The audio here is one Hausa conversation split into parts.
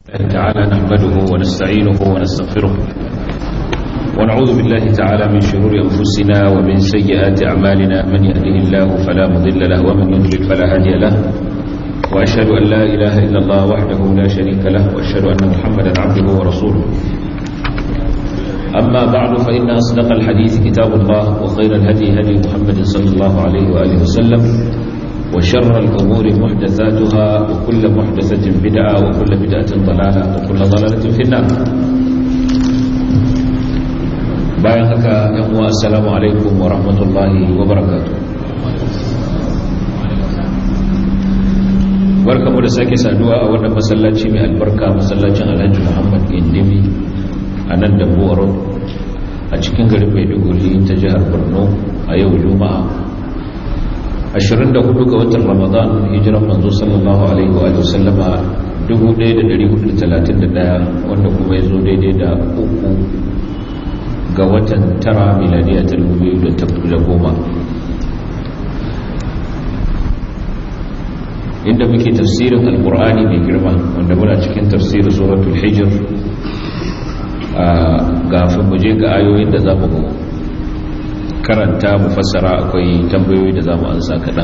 الله تعالى نحمده ونستعينه ونستغفره ونعوذ بالله تعالى من شرور أنفسنا ومن سيئات أعمالنا من يهده الله فلا مضل له ومن يضلل فلا هادي له وأشهد أن لا إله إلا الله وحده لا شريك له وأشهد أن محمدا عبده ورسوله أما بعد فإن أصدق الحديث كتاب الله وخير الهدي هدي محمد صلى الله عليه وآله وسلم وشر الأمور محدثاتها وكل محدثة بدعة وكل بدعة ضلالة وكل ضلالة في النار bayan haka yan uwa assalamu alaikum wa rahmatullahi wa barakatuh barkamu da sake saduwa a wannan masallaci mai albarka masallacin Alhaji Muhammad Gindimi a nan da Road a cikin garin Maiduguri ta jihar Borno a yau Juma'a 24 ga watan ramadan hijiran manzo sallallahu alaihi wa sallama 1431 wanda kuma ya zo daidai da uku ga watan tara miladiya ta 2010 inda muke tafsirin alkur'ani mai girma wanda muna cikin tafsirin suratul hijr a gafin muje ga ayoyin da za mu karanta mu fassara akwai tambayoyi da za mu ansa kaɗan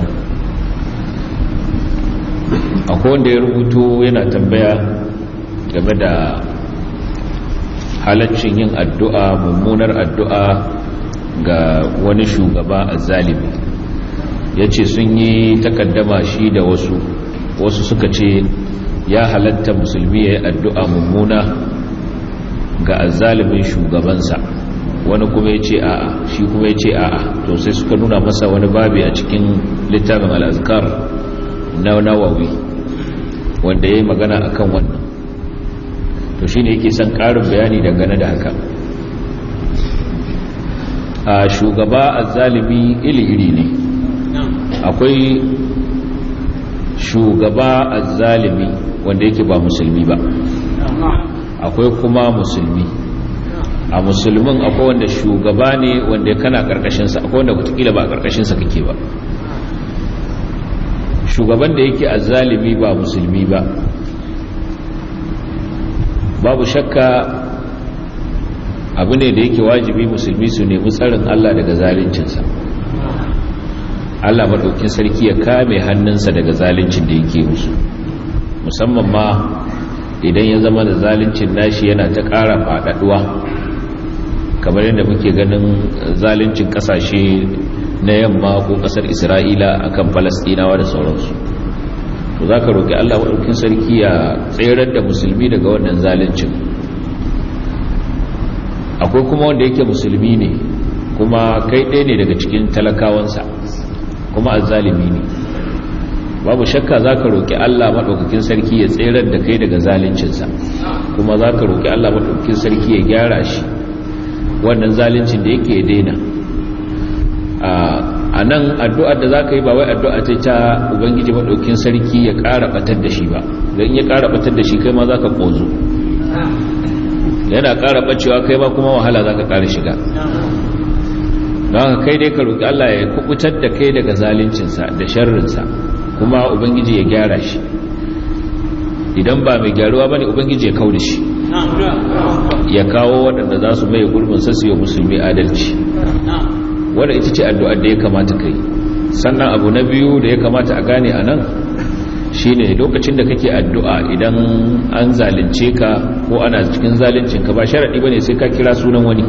akwai wanda ya rubuto yana tambaya game da halaccin yin addu'a mummunar addu'a ga wani shugaba a zalibi ya ce sun yi takaddama shi da wasu wasu suka ce ya halatta musulmi ya yi addu'a mummuna ga azalimin shugabansa wani kuma ya ce a'a shi kuma ya ce a'a to sai suka nuna masa wani babi a cikin littafin al'azkar na nawawi wanda ya yi magana a kan wannan to shi ne yake son ƙarin bayani dangane da haka a shugaba a zalibi iri-iri ne akwai shugaba a zalibi wanda yake ba musulmi ba akwai kuma musulmi a musulmin akwai wanda shugaba ne wanda kana karkashinsa akwai wanda kutukila ba a karkashinsa kake ba shugaban da yake a zalimi ba musulmi ba babu shakka abu ne da yake wajibi musulmi su nemi tsarin Allah daga zalincinsa Allah maɗaukin sarki ya kame hannunsa daga zalincin da yake musu musamman ma idan ya zama da zalincin nashi yana ta ƙara faɗaɗuwa kamar yadda muke ganin zalincin kasashe na yamma ko kasar isra'ila akan falastinawa da sauransu to za ka roƙi allah maɗaukin sarki ya tserar da musulmi daga wannan zalincin akwai kuma wanda yake musulmi ne kuma kai ɗaya ne daga cikin talakawansa kuma azzalimi ne babu shakka za ka roƙi allah maɗaukakin sarki ya tserar da kai daga zalincinsa kuma za ka roƙi allah maɗaukakin sarki ya gyara shi wannan zalincin da yake daina a nan addu'ar da za ka yi ba wai addu'a ta ta ubangiji maɗaukin sarki ya ƙara ɓatar da shi ba don ya ƙara ɓatar da shi kai ma za ka ƙozo yana ƙara ɓacewa kai ma kuma wahala za ka ƙara shiga don haka kai dai ka roƙi allah ya kubutar da kai daga zalincinsa da sharrinsa kuma ubangiji ya gyara shi idan ba mai gyaruwa ba ne ubangiji ya kau da shi ya kawo waɗanda za su mai gurbin sassu musulmi adalci wadda ita ce addu'ar da ya kamata kai sannan abu na biyu da ya kamata a gane a nan shi ne lokacin da kake addu'a idan an zalince ka ko ana cikin zalincinka ba sharaɗi ba ne sai ka kira sunan wani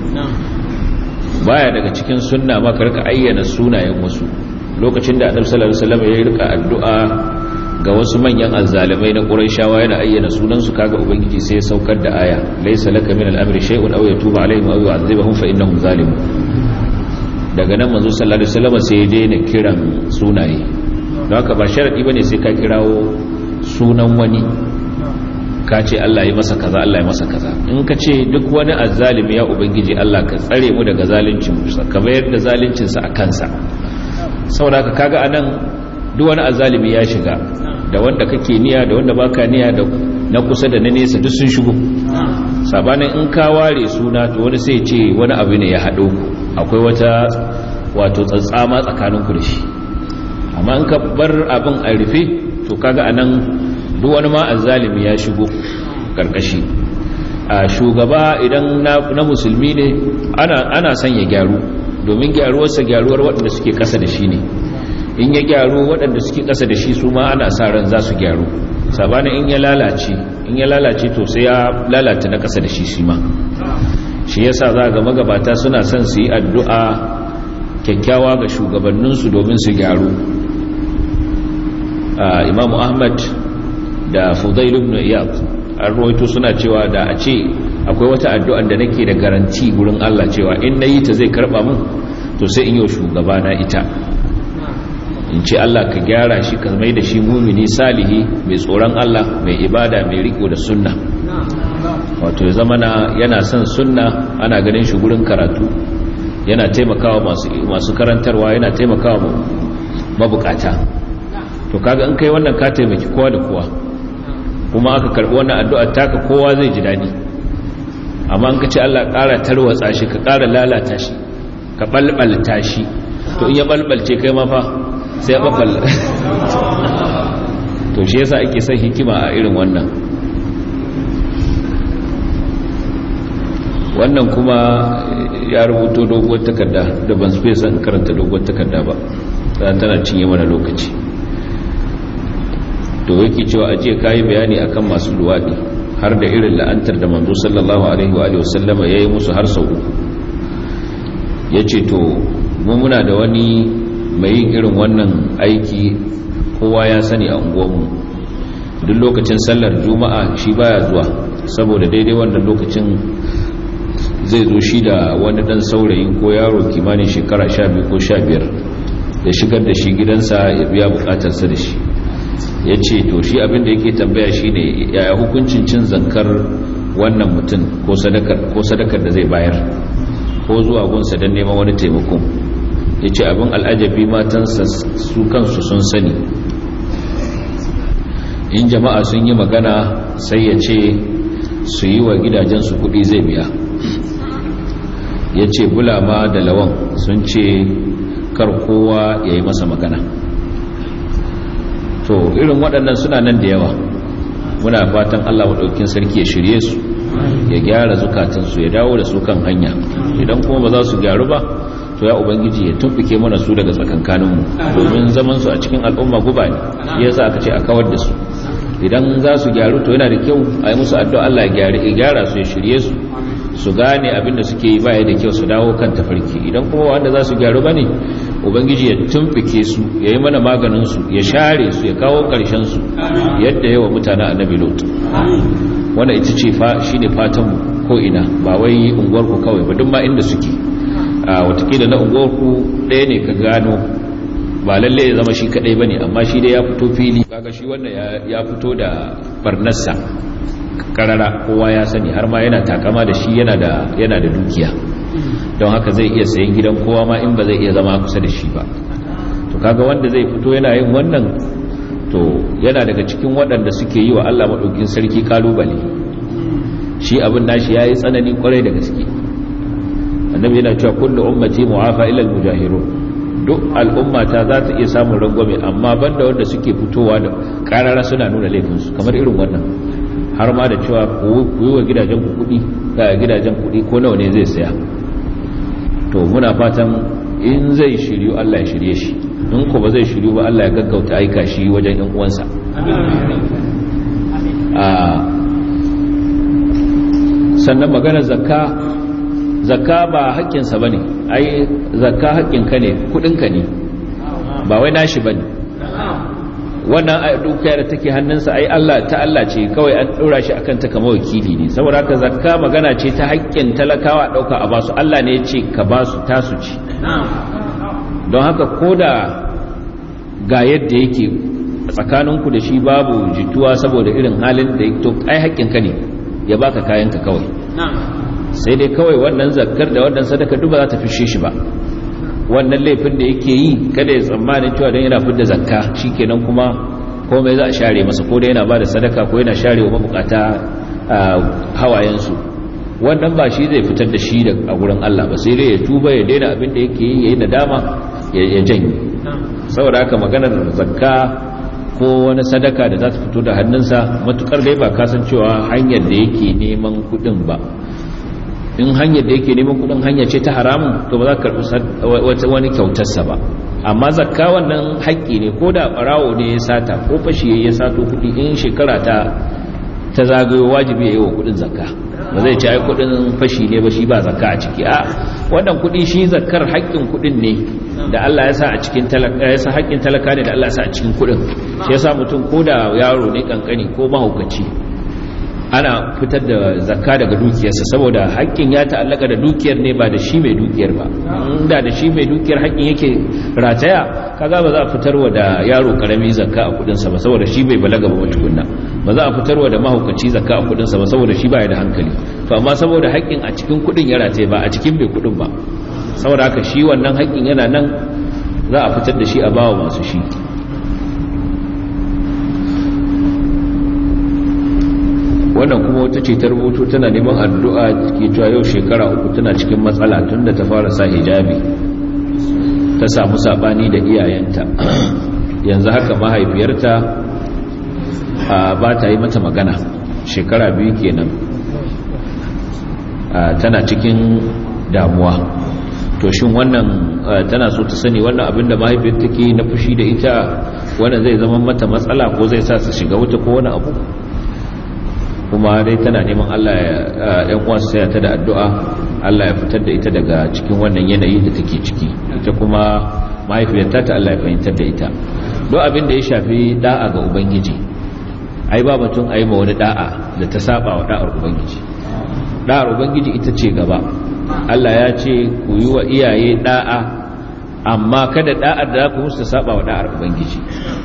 baya daga cikin sunna ma ka rika ayyana sunayen wasu lokacin da annabi sallallahu alaihi wasallam ya rika addu'a ga wasu manyan azzalimai na Qurayshawa yana ayyana sunansu kaga ubangiji sai ya saukar da aya laysa laka min al-amri shay'un aw yatuba alaihim aw yu'adhibuhum fa innahum zalimun daga nan manzo sallallahu alaihi wasallam sai ya daina kiran sunaye don haka ba sharadi bane sai ka kirawo sunan wani ka ce Allah ya masa kaza Allah ya masa kaza in ka ce duk wani azzalimi ya ubangiji Allah ka tsare mu daga zalincin sa ka bayar da zalincin sa a kansa saboda haka kaga anan duk wani azzalimi ya shiga da wanda kake niya da wanda baka niya da na kusa da na nesa duk sun shigo sabanin in ka ware suna to wani sai ce wani abu ne ya haɗo akwai wata wato tsantsama tsakanin ku da shi amma in ka bar abin a rufe to kaga anan duk wani ma azzalimi ya shigo karkashi a shugaba idan na musulmi ne ana son ya gyaru domin gyaruwarsa gyaruwar waɗanda suke ƙasa da shi ne in ya gyaru waɗanda suke ƙasa da shi su ma ana sa ran za su gyaru sabanin in ya lalace in ya lalace to sai ya lalata na ƙasa da shi shi ma shi yasa za ga magabata suna son su yi addu'a kyakkyawa ga shugabanninsu domin su gyaru imamu ahmad da fudail ibn iyad an rawaito suna cewa da a ce akwai wata addu'ar da nake da garanti gurin Allah cewa in nayi ta zai karba mun to sai in yi shugaba na ita in ce Allah ka gyara shi ka mai da shi mumini salihi mai tsoron Allah mai ibada mai riko da sunna wato ya zama yana son sunna ana ganin shi gurin karatu yana taimakawa masu karantarwa yana taimakawa mabukata to kaga in kai wannan ka taimaki kowa da kowa kuma aka karbi wannan addu'a taka kowa zai ji dadi amma in ka ce Allah ƙara tarwatsa shi ka ƙara lalata shi ka balbalta shi to in ya balbalce kai ma fa sai ya balbal to shi yasa ake son hikima a irin wannan wannan kuma ya rubuto doguwar takarda da ban space an karanta doguwar takarda ba tana cinye mana lokaci to yake cewa ajiye kayi bayani akan masu luwadi har da irin la'antar da manzo sallallahu alaihi wa alihi wasallama yayi musu har sau uku yace to mu muna da wani mai yin irin wannan aiki kowa ya sani a unguwarmu duk lokacin sallar juma'a shi baya zuwa saboda daidai wannan lokacin zai zo shi da wani dan saurayi ko yaro kimanin shekara 12 ko 15 ya shigar da shi gidansa ya biya bukatarsa da shi ya ce to shi abinda yake tambaya shi ne yaya hukuncin cin zankar wannan mutum ko sadakar da zai bayar ko zuwa gunsa don neman wani taimakon ya ce abin al'ajabi matansa su kansu sun sani in jama'a sun yi magana sai ya ce su yi wa gidajensu kudi zai biya ya ce bulama da lawan sun ce kar kowa ya yi masa magana to irin waɗannan suna nan da yawa muna fatan allah maɗaukin sarki ya shirye su ya gyara zukatansu ya dawo da su kan hanya idan kuma ba za su gyaru ba to ya ubangiji ya tumɓuke mana su daga tsakankaninmu domin zamansu a cikin al'umma guba ne ya sa aka ce a kawar da su idan za su gyaru to yana da kyau a yi musu addu'a Allah ya gyara su ya shirye su su gane abin da suke yi baya da kyau su dawo kan tafarki idan kuma wanda za su gyaru ba ne ubangiji ya tumfike su ya yi mana maganinsu ya share su ya kawo ƙarshensu yadda yawa mutane a nabi lot wanda ita ce shi ne fatanmu ko ina ba wai unguwarku kawai ba duk ma inda suke a watakila na unguwarku ɗaya ne ka gano ba lalle ya zama shi kaɗai ba ne amma shi dai ya fito fili kaga shi wannan ya fito da barnarsa karara kowa ya sani har ma yana takama da shi yana da dukiya don haka zai iya sayan gidan kowa ma in ba zai iya zama kusa da shi ba to kaga wanda zai fito yana yin wannan to yana daga cikin waɗanda suke yi wa Allah maɗaukin sarki kalubale shi abin nashi yayi tsanani kwarai da gaske annabi yana cewa kullu ummati mu'afa ila al-mujahirun duk al'ummata za ta iya samun rangwame amma banda wanda suke fitowa da karara suna nuna laifinsu kamar irin wannan har ma da cewa ku yi wa gidajen ku kuɗi ga gidajen kuɗi ko nawa ne zai saya to muna fatan in zai shiryu Allah ya shirye shi in ko ba zai shiryu ba Allah ya gaggauta aika shi wajen yan uwansa sannan maganar zakka zakka ba haƙƙinsa ba ne ai zakka haƙƙinka ne kuɗinka ne ba wai nashi ba ne wannan dukiyar da take hannunsa ai Allah ta Allah ce kawai an ɗora shi akan ta kama wakili ne saboda haka zakka magana ce ta haƙƙin talakawa ɗauka a basu Allah ne ya ce ka basu tasu ci don haka ko da ga yadda yake tsakaninku da shi babu jituwa saboda irin halin da ya to ai haƙƙinka ne ya baka kayanka kawai sai dai kawai wannan zakkar da wannan sadaka duk ba za ta fishe shi ba wannan laifin da yake yi kada ya tsammanin cewa don yana fidda zakka shikenan kuma komai za a share masa ko da yana ba da sadaka ko yana share wa mabukata hawayensu wannan ba shi zai fitar da shi da a gurin Allah ba sai dai ya tuba ya daina abin da yake yi yayi nadama ya janye saboda haka maganar zakka ko wani sadaka da za ta fito da hannunsa matukar dai ba kasancewa hanyar da yake neman kudin ba in hanyar da yake neman kudin hanya ce ta haramun to ba za ka karbi wani kyautarsa ba amma zakka wannan haƙƙi ne ko da ɓarawo ne ya sata ko fashi ya sato kuɗi in shekara ta ta zagayo wajibi ya yi wa kudin zakka ba zai ci ai kudin fashi ne ba shi ba zakka a ciki a wannan kudi shi zakkar haƙƙin kudin ne da Allah ya sa a cikin talaka ya sa haƙƙin talaka ne da Allah ya sa a cikin kudin shi yasa mutum ko da yaro ne kankani ko mahaukaci ana fitar da zakka daga dukiyarsa saboda haƙƙin ya ta'allaka da dukiyar ne ba da shi mai dukiyar ba inda da shi mai dukiyar haƙƙin yake rataya kaga ba za a fitarwa da yaro karami zakka a kudinsa ba saboda shi bai balaga ba tukunna ba za a fitarwa da mahaukaci zakka a kudinsa ba saboda shi baya da hankali to amma saboda haƙƙin a cikin kudin ya rataye ba a cikin mai kudin ba saboda haka shi wannan haƙƙin yana nan za a fitar da shi a bawa masu shi wannan kuma wata ce ta rubutu tana neman addu'a ke cewa yau shekara uku tana cikin matsala tun da ta fara sa hijabi ta samu sabani da iyayenta yanzu haka mahaifiyarta ba ta yi mata magana shekara biyu kenan tana cikin damuwa to shin wannan tana so ta sani wannan abin da mahaifiyar take na fushi da ita wannan zai zama mata matsala ko zai sa su shiga wuta ko wani abu kuma dai tana neman Allah ya ɗan uwansu saya ta da addu'a Allah ya fitar da ita daga cikin wannan yanayi da take ciki ita kuma mahaifiyarta ta Allah ya fahimtar da ita don abin da ya shafi da'a ga ubangiji ai ba batun ai ma wani da'a da ta saba wa da'ar ubangiji da'ar ubangiji ita ce gaba Allah ya ce ku yi wa iyaye da'a amma kada da'ar da ku musu saba wa da'ar ubangiji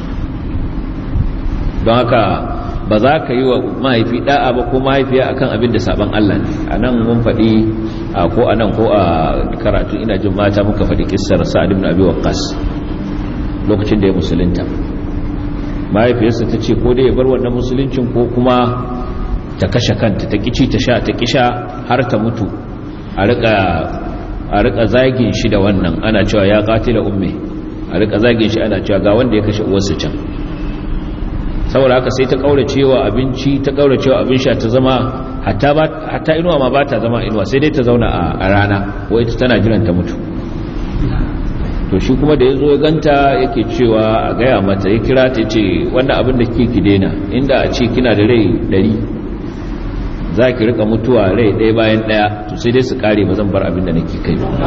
don haka ba za ka yi wa mahaifi da'a ba ko mahaifiya akan abin da saban Allah ne a nan mun faɗi ko a nan ko a karatu ina jin mata muka faɗi kissar sa'ad ibn abi waqqas lokacin da ya musulunta mahaifiyarsa ta ce ko dai ya bar wannan musuluncin ko kuma ta kashe kanta ta kici ta sha ta kisha har ta mutu a rika a rika zagin shi da wannan ana cewa ya qatila ummi a rika zagin shi ana cewa ga wanda ya kashe uwarsa can saboda haka sai ta kaurace wa abinci ta kaurace wa abin sha ta zama hatta ba hatta inuwa ma ba ta zama inuwa sai dai ta zauna a rana wai ita tana jiran ta mutu to shi kuma da ya zo ya ganta yake cewa a gaya mata ya kira ta ce wannan abin da kike ki daina inda a ce kina da rai ɗari za ki rika mutuwa rai ɗaya bayan ɗaya to sai dai su kare ba zan bar abin da nake kai ba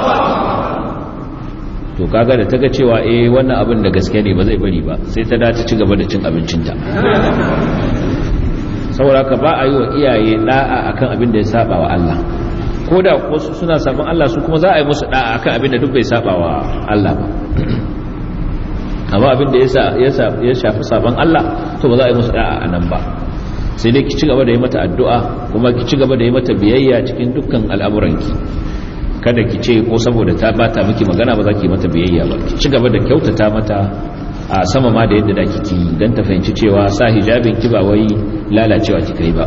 to kaga da taga cewa eh wannan abin da gaske ne ba zai bari ba sai ta dace ci gaba da cin abincinta saboda ka ba a yi wa iyaye da'a akan abin da ya saba wa Allah ko da wasu suna saban Allah su kuma za a yi musu da'a akan abin da duk bai saba wa Allah ba amma abin da ya shafi saban Allah to ba za a yi musu da'a a nan ba sai dai ki ci gaba da yi mata addu'a kuma ki ci gaba da yi mata biyayya cikin dukkan al'amuranki kada ki ce ko saboda ta bata miki magana ba za ki mata biyayya ba ki ci gaba da kyautata mata a sama ma da yadda da kike yi don ta fahimci cewa sa hijabin ki ba wai lalacewa kika yi ba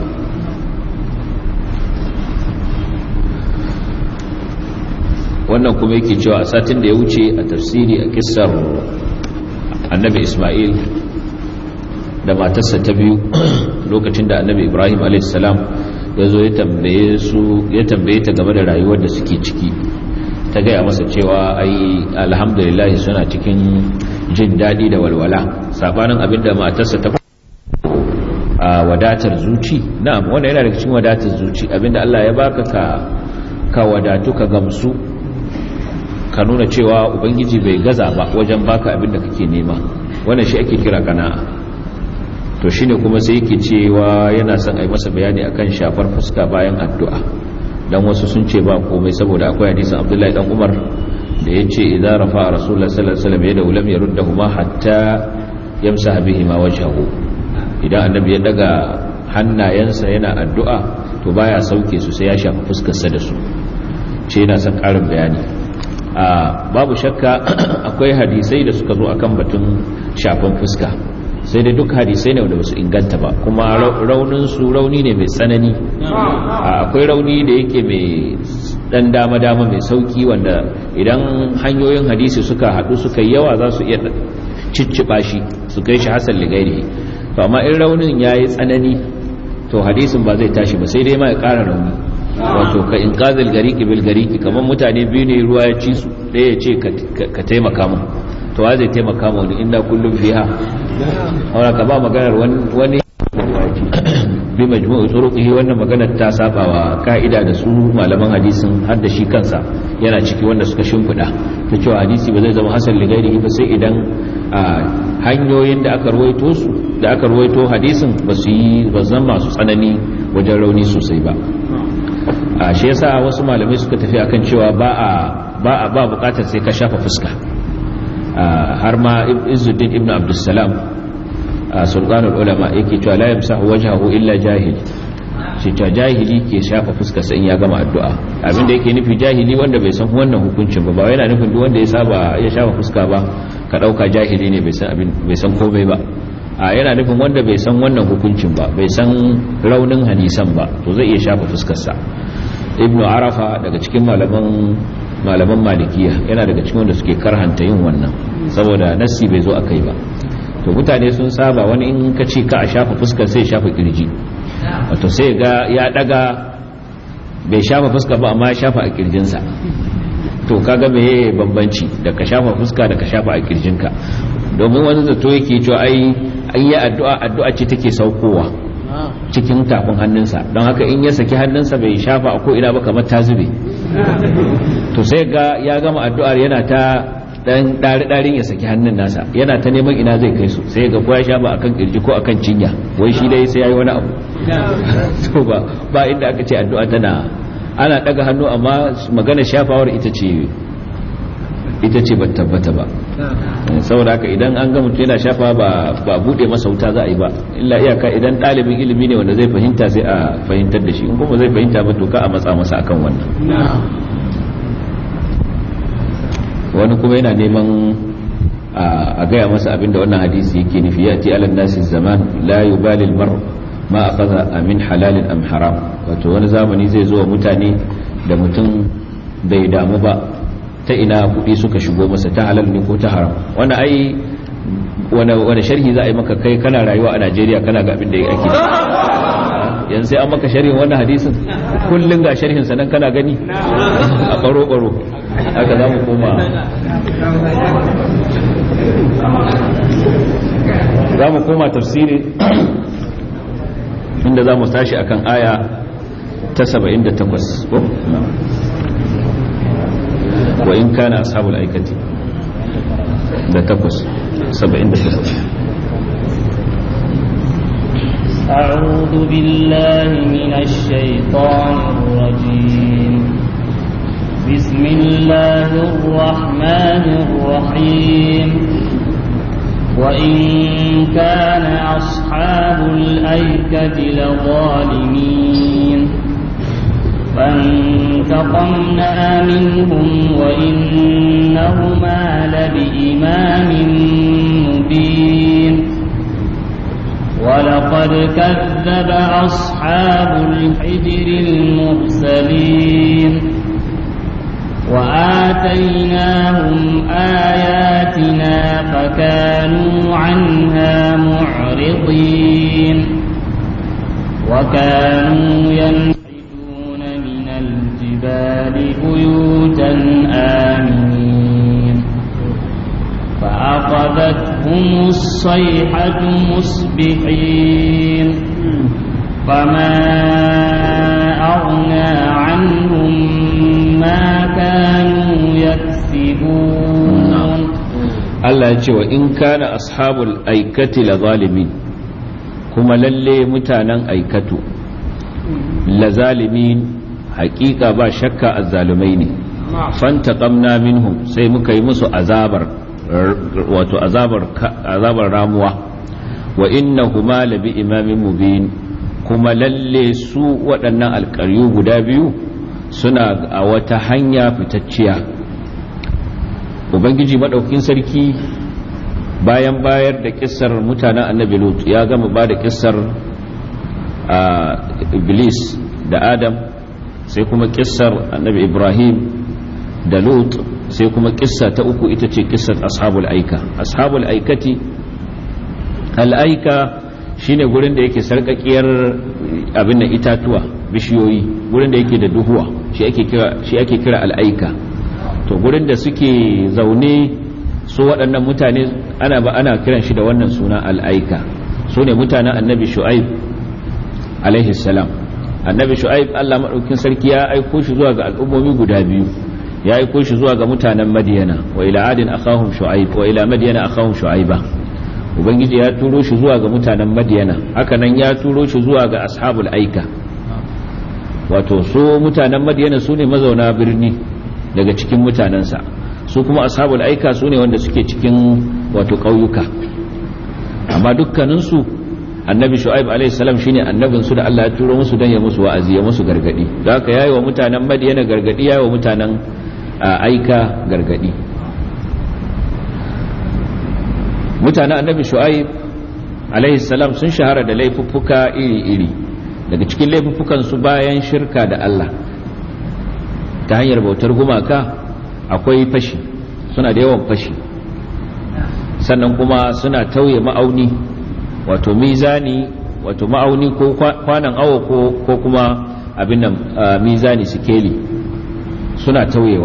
wannan kuma yake cewa a satin da ya wuce a tafsiri a kissar annabi ismail da matarsa ta biyu lokacin da annabi ibrahim a.s. ya zo ya tambaye ta game da rayuwar da suke ciki ta gaya masa cewa ai alhamdulillah suna cikin jin daɗi da walwala sabanin abinda matarsa ta a wadatar zuci na'am wanda yana daga cikin wadatar zuci abinda Allah ya baka ka ka wadatu ka gamsu ka nuna cewa ubangiji bai gaza ba wajen baka abinda kake nema wannan shi ake kira kana'a to shine kuma sai yake cewa yana son a yi masa bayani akan shafar fuska bayan addu'a dan wasu sun ce ba komai saboda akwai hadisin Abdullahi dan Umar da yace idza rafa rasulullah sallallahu alaihi wasallam yadahu lam yaruddahuma hatta yamsaha bihima wajhahu idan annabi ya daga hannayensa yana addu'a to baya sauke su sai ya shafa fuskar sa da su ce yana son karin bayani a babu shakka akwai hadisai da suka zo akan batun shafan fuska sai dai duk hadisai ne wanda ba su inganta ba kuma raunin su rauni ne mai tsanani akwai rauni da yake mai dan dama-dama mai sauki wanda idan hanyoyin hadisi suka haɗu suka yawa za su iya cicciba shi su kai shi hasan ligairi to amma in raunin yayi tsanani to hadisin ba zai tashi ba sai dai ma ya ƙara rauni wato ka in qazil gariki bil gariki kamar mutane biyu ne ruwa ya ci su ɗaya ya ce ka taimaka mu to wa zai taimaka mu wani inda kullum fiha aura ka ba maganar wani bi majmu'u turuqihi wannan maganar ta saba wa ka'ida da su malaman hadisin har da shi kansa yana ciki wanda suka shimfida ta cewa hadisi ba zai zama hasan li ghairihi ba sai idan hanyoyin da aka ruwaito su da aka ruwaito hadisin ba su yi ba zan masu tsanani wajen rauni sosai ba a shi yasa wasu malamai suka tafi akan cewa ba a ba a ba bukatar sai ka shafa fuska har ma Izzuddin ibn Abdussalam sultanul ulama yake cewa la yamsahu wajhahu illa jahil shi ta jahili ke shafa fuskar sa in ya gama addu'a abinda yake nufi jahili wanda bai san wannan hukuncin ba ba yana nufin duk wanda ya saba ya shafa fuska ba ka dauka jahili ne bai san abin bai san komai ba a yana nufin wanda bai san wannan hukuncin ba bai san raunin hadisan ba to zai iya shafa fuskar sa ibnu arafa daga cikin malaman malaman malikiya yana daga cikin wanda suke karhanta yin wannan saboda nassi bai zo akai ba to mutane sun saba wani in ka ce ka a shafa fuskar sai shafa kirji wato sai ga ya daga bai shafa fuska ba amma ya shafa a kirjinsa to kaga meye bambanci da ka shafa fuska da ka shafa a kirjinka domin wani zato yake cewa ai ai ya addu'a addu'a ce take saukowa cikin tafin hannunsa don haka in ya saki hannunsa bai shafa a ko ina ba kamar ta zube to sai ga ya gama addu'ar yana ta dan ɗari-ɗarin ya saki hannun nasa yana ta neman ina zai kai su sai ga ko ya sha ba akan kirji ko akan cinya wai shi dai sai yayi wani abu to ba ba inda aka ce addu'a tana ana daga hannu amma magana shafawar ita ce ita ce ba tabbata ba saboda haka idan an ga mutum yana shafa ba ba bude masa wuta za a yi ba illa iyaka idan ɗalibin ilimi ne wanda zai fahimta sai a fahimtar da shi in kuma zai fahimta ba to ka a matsa masa akan wannan wani kuma yana neman a gaya masa abinda wannan hadisi yake nufi ya ti alan nasi zaman la yubali almar ma akhadha min halalin am haram wato wani zamani zai zo wa mutane da mutum bai damu ba ta ina kuɗi suka shigo masa ta halal ne ko ta haram wani ai wani sharhi za a yi maka kai kana rayuwa a Najeriya kana ga abin da ake yanzu sai an maka sharhin wannan hadisin kullum ga sharhin sanan kana gani a baro baro haka za mu koma za mu koma tafsiri inda za mu tashi akan aya ta 78 ko wa in kana ashabul aikati da takwas 78 أعوذ بالله من الشيطان الرجيم بسم الله الرحمن الرحيم وإن كان أصحاب الأيكة لظالمين فانتقمنا منهم وإنهما لبإمام مبين ولقد كذب أصحاب الحجر المرسلين وآتيناهم آياتنا فكانوا عنها معرضين وكانوا ينحتون من الجبال بيوتا آمنين فأخذتهم الصيحة مصبحين فما أغنى عنهم ما كانوا يكسبون Allah ya ce wa in kana ashabul aikati la zalimin kuma lalle mutanen aikatu la zalimin hakika ba shakka azzalumai ne fantaqamna minhum sai muka yi musu azabar wato azabar azabar ramuwa wa innahuma labi imamin mubin kuma lalle su waɗannan alƙaryu guda biyu suna a wata hanya fitacciya ubangiji maɗaukin sarki bayan bayar da kissar mutanen annabi lut ya gama ba da kissar iblis da adam sai kuma kissar annabi ibrahim da lut sai kuma kissa ta uku ita ce kissar ashabul aika ashabul aikati al'aika shine gurin da yake sarkakiyar abin da itatuwa bishiyoyi gurin da yake da duhuwa shi ake kira shi ake kira al'aika to gurin da suke zaune su waɗannan mutane ana ba ana kiran shi da wannan suna al'aika su ne mutanen annabi shu'aib alaihi salam annabi shu'aib Allah madaukin sarki ya aiko shi zuwa ga al'ummomi guda biyu ya aiko shi zuwa ga mutanen madiyana wa ila adin akhahum shu'aib wa ila madiyana akhahum shu'aiba ubangiji ya turo shi zuwa ga mutanen madiyana haka nan ya turo shi zuwa ga ashabul aika wato su mutanen madiyana su ne mazauna birni daga cikin mutanensa su kuma ashabul aika su ne wanda suke cikin wato ƙauyuka amma dukkaninsu annabi shu'aib alaihi salam shine annabin su da Allah ya turo musu dan ya musu wa'azi ya musu gargadi da haka yayi wa mutanen madiyana gargadi yayi wa mutanen aika gargadi mutanen annabi shu'aib alaihi salam sun shahara da laifuffuka iri-iri daga cikin laifuffukan su bayan shirka da Allah ta hanyar bautar gumaka akwai fashi suna da yawan fashi sannan kuma suna tauye ma'auni wato mizani wato ma'auni ko kwanan awo ko kuma abin nan mizani sikeli suna tauyewa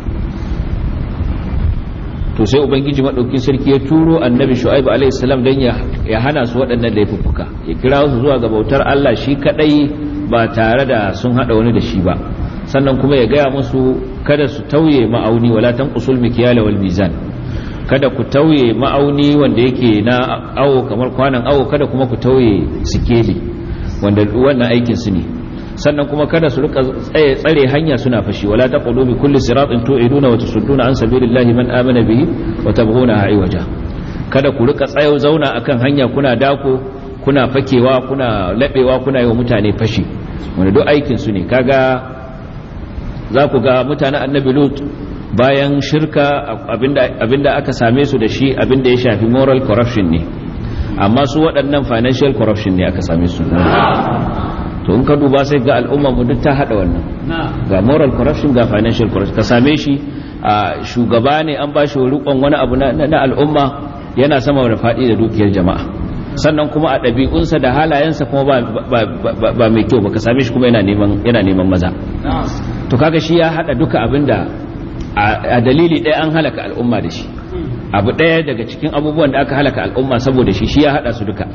to sai ubangiji maɗaukin sarki ya turo annabi shu'aibu alaihi salam don ya hana su waɗannan laifuffuka ya kira su zuwa ga bautar Allah shi kadai ba tare da sun hada wani da shi ba sannan kuma ya gaya musu kada su tauye ma'auni wala tanqusul mikyala wal mizan kada ku tauye ma'auni wanda yake na awo kamar kwanan awo kada kuma ku tauye sikeli wanda wannan aikin su ne sannan kuma kada su rika tsare hanya suna fashi wala taqulu bi kulli siratin tu'iduna wa tusudduna an sabilillahi man amana bihi wa tabghuna waja kada ku rika tsayo zauna akan hanya kuna dako kuna fakewa kuna labewa kuna yi wa mutane fashi wanda duk aikin su ne kaga za ku ga mutanen annabi lut bayan shirka abinda aka same su da shi abinda ya shafi moral corruption ne amma su waɗannan financial corruption ne aka same su to in ka duba sai ga al'umma mu duk ta hada wannan ga moral corruption ga financial corruption ka same shi a shugaba ne an ba shi rikon wani abu na al'umma yana sama da faɗi da dukiyar jama'a sannan kuma a ɗabi'unsa da halayensa kuma ba mai kyau ba ka same shi kuma yana neman maza to kaga shi ya hada duka abinda a dalili ɗaya an halaka al'umma da shi abu ɗaya daga cikin abubuwan da aka halaka al'umma saboda shi shi ya hada su duka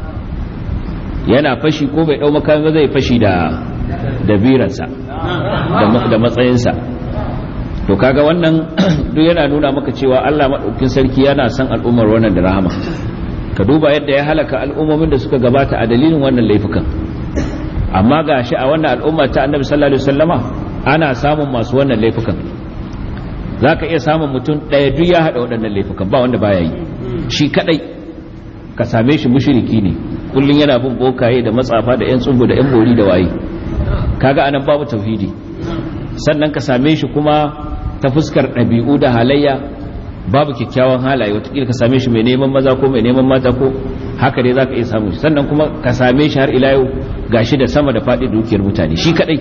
yana fashi ko bai ɗau makami zai fashi da da biransa da matsayinsa to kaga wannan duk yana nuna maka cewa Allah maɗaukin sarki yana son al'ummar wannan da rahama ka duba yadda ya halaka al'ummomin da suka gabata a dalilin wannan laifukan amma ga shi a wannan al'umma ta annabi sallallahu alaihi wasallama ana samun masu wannan laifukan za ka iya samun mutum ɗaya duk ya haɗa waɗannan laifukan ba wanda baya yi shi kaɗai ka same shi mushiriki ne kullum yana bin bokaye da matsafa da 'yan tsubu da 'yan bori da waye kaga anan babu tauhidi sannan ka same shi kuma ta fuskar ɗabi'u da halayya babu kyakkyawan halaye watakila ka same shi mai neman maza ko mai neman mata ko haka dai za ka iya samun shi sannan kuma ka same shi har ila yau gashi da sama da faɗi dukiyar mutane shi kaɗai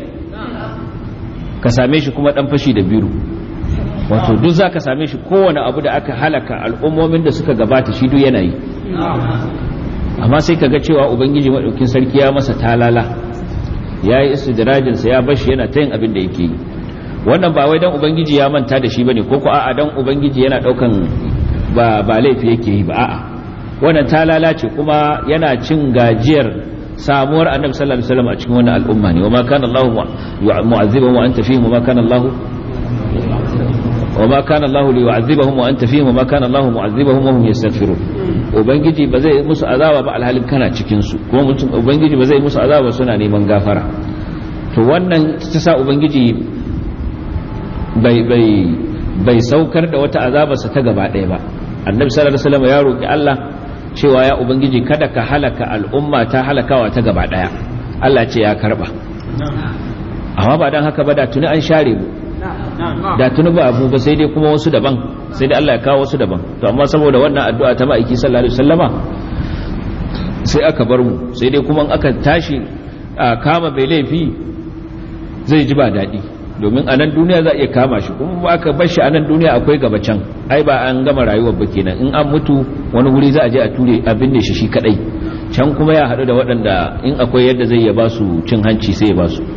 ka same shi kuma ɗan fashi da biru wato duk za ka same shi kowane abu da aka halaka al'ummomin da suka gabata shi duk yana yi amma sai ka ga cewa ubangiji maɗaukin sarki ya masa talala ya yi istidrajinsa ya bashi yana ta yin abin da yake yi wannan ba wai dan ubangiji ya manta da shi bane ko ko a'a dan ubangiji yana daukan ba ba laifi yake yi ba a'a wannan talala ce kuma yana cin gajiyar samuwar annabi sallallahu alaihi wasallam a cikin wannan al'umma ne wama kana Allah mu'azzibahum wa anta fihim wama kana Allah wama kana Allah liyu'azzibahum wa anta fihim wama kana Allah mu'azzibahum wa hum yastaghfirun ubangiji ba zai musu azaba ba alhalin kana cikin su kuma mutum ubangiji ba zai musu azaba suna neman gafara to wannan ta sa ubangiji bai saukar da wata azabarsa ta gaba ɗaya ba annabi sallallahu alaihi wasallam ya roki Allah cewa ya ubangiji kada ka halaka al'umma ta halakawa ta gaba ɗaya Allah ce ya karba amma ba dan haka ba da tuni an share mu da tuni ba abu ba sai dai kuma wasu daban sai dai Allah ya kawo wasu daban to amma saboda wannan addu'a ta ma'aiki sallallahu alaihi wasallama sai aka bar mu sai dai kuma aka tashi kama bai laifi zai ji ba daɗi domin a nan duniya za a iya kama shi kuma ba ka bar shi a nan duniya akwai gaba can ai ba an gama rayuwar ba kenan in an mutu wani wuri za a je a ture a binne shi shi kadai can kuma ya haɗu da waɗanda in akwai yadda zai ya ba su cin hanci sai ya ba su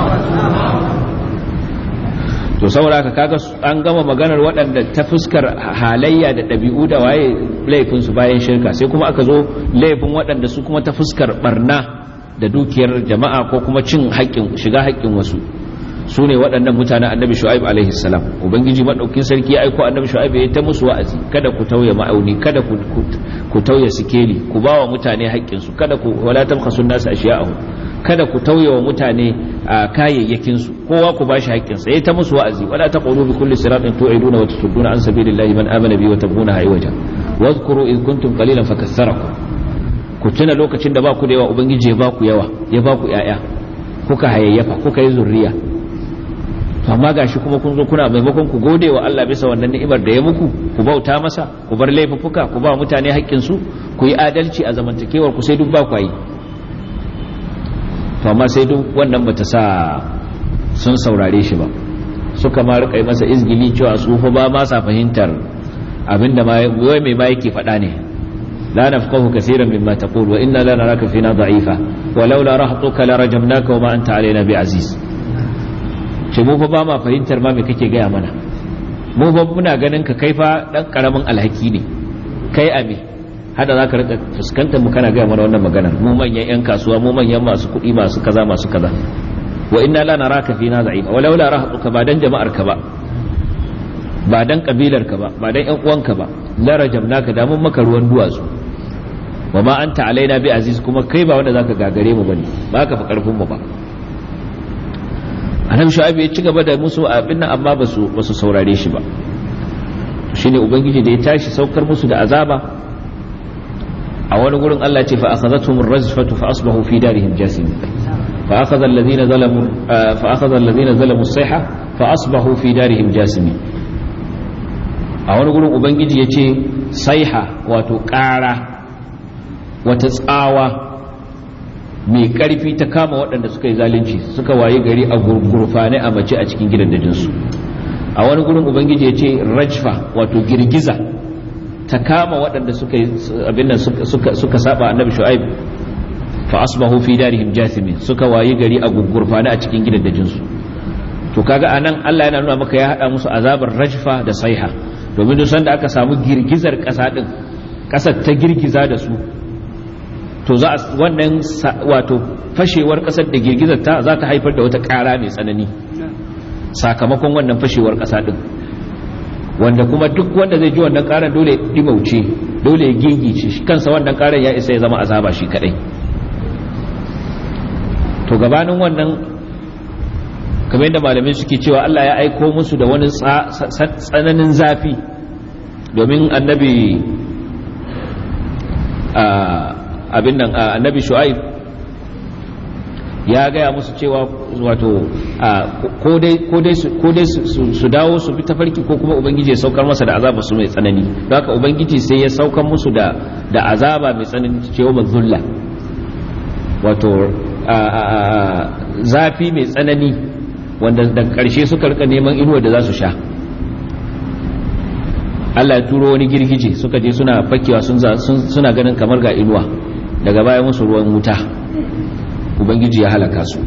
to saboda haka kaga an gama maganar waɗanda ta fuskar halayya da ɗabi'u da waye laifinsu bayan shirka sai kuma aka zo laifin waɗanda su kuma ta fuskar barna da dukiyar jama'a ko kuma cin haƙƙin shiga haƙƙin wasu su ne waɗannan mutanen annabi shu'aib alaihi salam ubangiji maɗaukin sarki ya aiko annabi shu'aib ya ta musu wa'azi kada ku tauye ma'auni kada ku ku tauye sikeli ku ba wa mutane haƙƙinsu kada ku wala tabkhasu nasu ashiya'ahu kada ku tauye wa mutane a kayayyakin su kowa ku bashi haƙƙinsa ya ta musu wa'azi wala taqulu bi kulli siratin tu'iduna wa tusudduna an sabilillahi man amana bi wa tabghuna haywaja wadhkuru id kuntum qalilan fakaththarakum ku tuna lokacin da ba ku da yawa ubangiji ya ba ku yawa ya ba ku yaya kuka hayayyafa kuka yi zurriya to amma gashi kuma kun zo kuna maimakon ku gode wa Allah bisa wannan ni'imar da ya muku ku bauta masa ku bar laifuffuka ku ba mutane haƙƙin su ku yi adalci a zamantakewar ku sai duk ba ku yi to amma sai duk wannan bata sa sun saurare shi ba suka ma rika masa izgili cewa su fa ba ma sa fahimtar abinda ma wai mai ma yake faɗa ne لا نفقه كثيرا مما تقول وإنا لا نراك فينا ضعيفا ولولا رهطك لرجمناك وما أنت علينا بعزيز ce mu fa ba ma fahimtar ma me kake gaya mana mu fa muna ganin ka kai fa dan karamin alhaki ne kai a me hada za ka rika fuskantar mu kana gaya mana wannan maganar mu manyan yan kasuwa mu manyan masu kuɗi masu kaza masu kaza wa inna la naraka fina za'ifa walau la rahatuka ba dan jama'ar ka ba ba dan kabilar ka ba ba dan yan uwanka ba la rajamnaka da mun maka ruwan duwatsu wa ma anta alaina bi aziz kuma kai ba wanda zaka gagare mu bane ba ka fa karfin mu ba annabi shu'aib ya ci gaba da musu abin nan amma ba su ba su saurare shi ba shine ubangiji da ya tashi saukar musu da azaba a wani gurin Allah ya ce fa akhadhatuhum ar-rajfatu fa asbahu fi darihim jasim fa akhadha alladhina zalamu fa akhadha alladhina zalamu as-sayha fa asbahu fi darihim jasim a wani gurin ubangiji ya ce saiha wato ƙara wata tsawa mai ƙarfi ta kama waɗanda suka yi zalunci suka waye gari a gurfane a mace a cikin gidan dajinsu a wani gurin ubangiji ya ce rajfa wato girgiza ta kama waɗanda suka abin nan suka saba annabi shu'aib fa asbahu fi darihim jathimin suka waye gari a gurfane a cikin gidan dajinsu to kaga anan Allah yana nuna maka ya hada musu azabar rajfa da saiha domin duk sanda aka samu girgizar ƙasa din ƙasar ta girgiza da su to za a wannan wato fashewar kasar da girgizar ta za ta haifar da wata ƙara mai tsanani sakamakon wannan fashewar ƙasa ɗin wanda kuma duk wanda zai ji wannan ƙarar dole ya ɗimauce dole ya gigice shi kansa wannan ƙarar ya isa ya zama azaba shi kaɗai to gabanin wannan kamar yadda malamai suke cewa Allah ya aiko musu da wani tsananin zafi domin annabi abin nan annabi shu'aib ya gaya musu cewa wato ko dai su dawo su bi tafarki ko kuma ubangiji ya saukar masa da azaba su mai tsanani don haka ubangiji sai ya saukar musu da azaba mai tsanani cewa mazulla wato zafi mai tsanani wanda da ƙarshe suka rika neman inuwa da za su sha Allah ya turo wani girgije suka je suna fakewa suna ganin kamar ga inuwa daga baya musu ruwan wuta ubangiji ya halaka su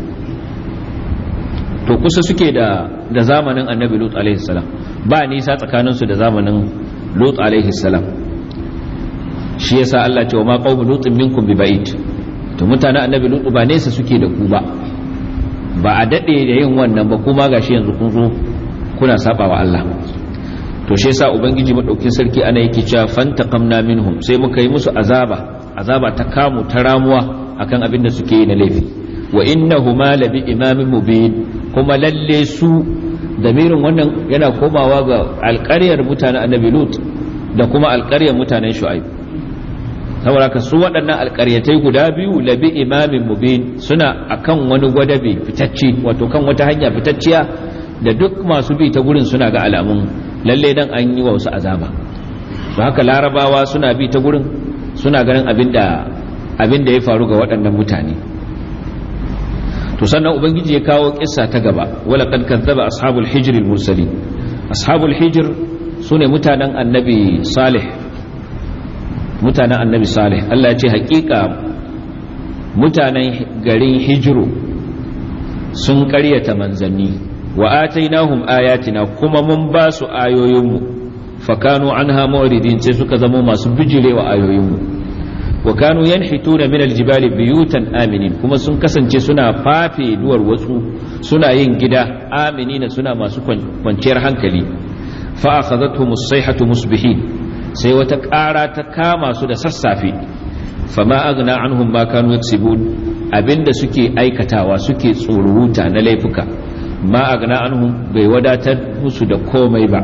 to kusa suke da da zamanin annabi lut alaihi salam ba nisa tsakaninsu da zamanin lut alaihi salam shi yasa Allah ce wa ma qaumu lutin minkum bi ba'id to mutanen annabi lut ba nesa suke da ku ba ba a dade da yin wannan ba kuma gashi yanzu kun zo kuna saba wa Allah to shi yasa ubangiji madaukin sarki ana yake cewa fantaqamna minhum sai muka yi musu azaba azaba ta kamu ta ramuwa akan abin da suke yi na laifi wa innahuma labi imamin mubin kuma lalle su damirin wannan yana komawa ga alƙaryar mutanen annabi lut da kuma alƙaryar mutanen shu'aib saboda ka su waɗannan alƙaryatai guda biyu labi imamin mubin suna akan wani gwadabe fitacce wato kan wata hanya fitacciya da duk masu bi ta gurin suna ga alamun lalle dan an yi wa wasu azaba to haka larabawa suna bi ta gurin suna ganin abin da abin da ya faru ga waɗannan mutane to sannan ubangiji ya kawo kissa ta gaba wala kad kadzaba ashabul hijr al mursalin ashabul hijr sune mutanen annabi salih mutanen annabi salih Allah ya ce hakika mutanen garin hijiru sun karyata manzanni wa atainahum ayatina kuma mun ba su ayoyinmu fakanu anha mu'ridin sai suka zama masu bijirewa ayoyinmu wa kanu yanhituna min aljibali biyutan aminin kuma sun kasance suna fafe duwar wasu suna yin gida aminina suna masu kwanciyar hankali fa akhadhatuhum as-sayhatu musbihin sai wata ƙara ta kama su da sassafe fama agna anhum ma kanu yaksibun abinda suke aikatawa suke tsoruta na laifuka ma agna anhum bai wadatar musu da komai ba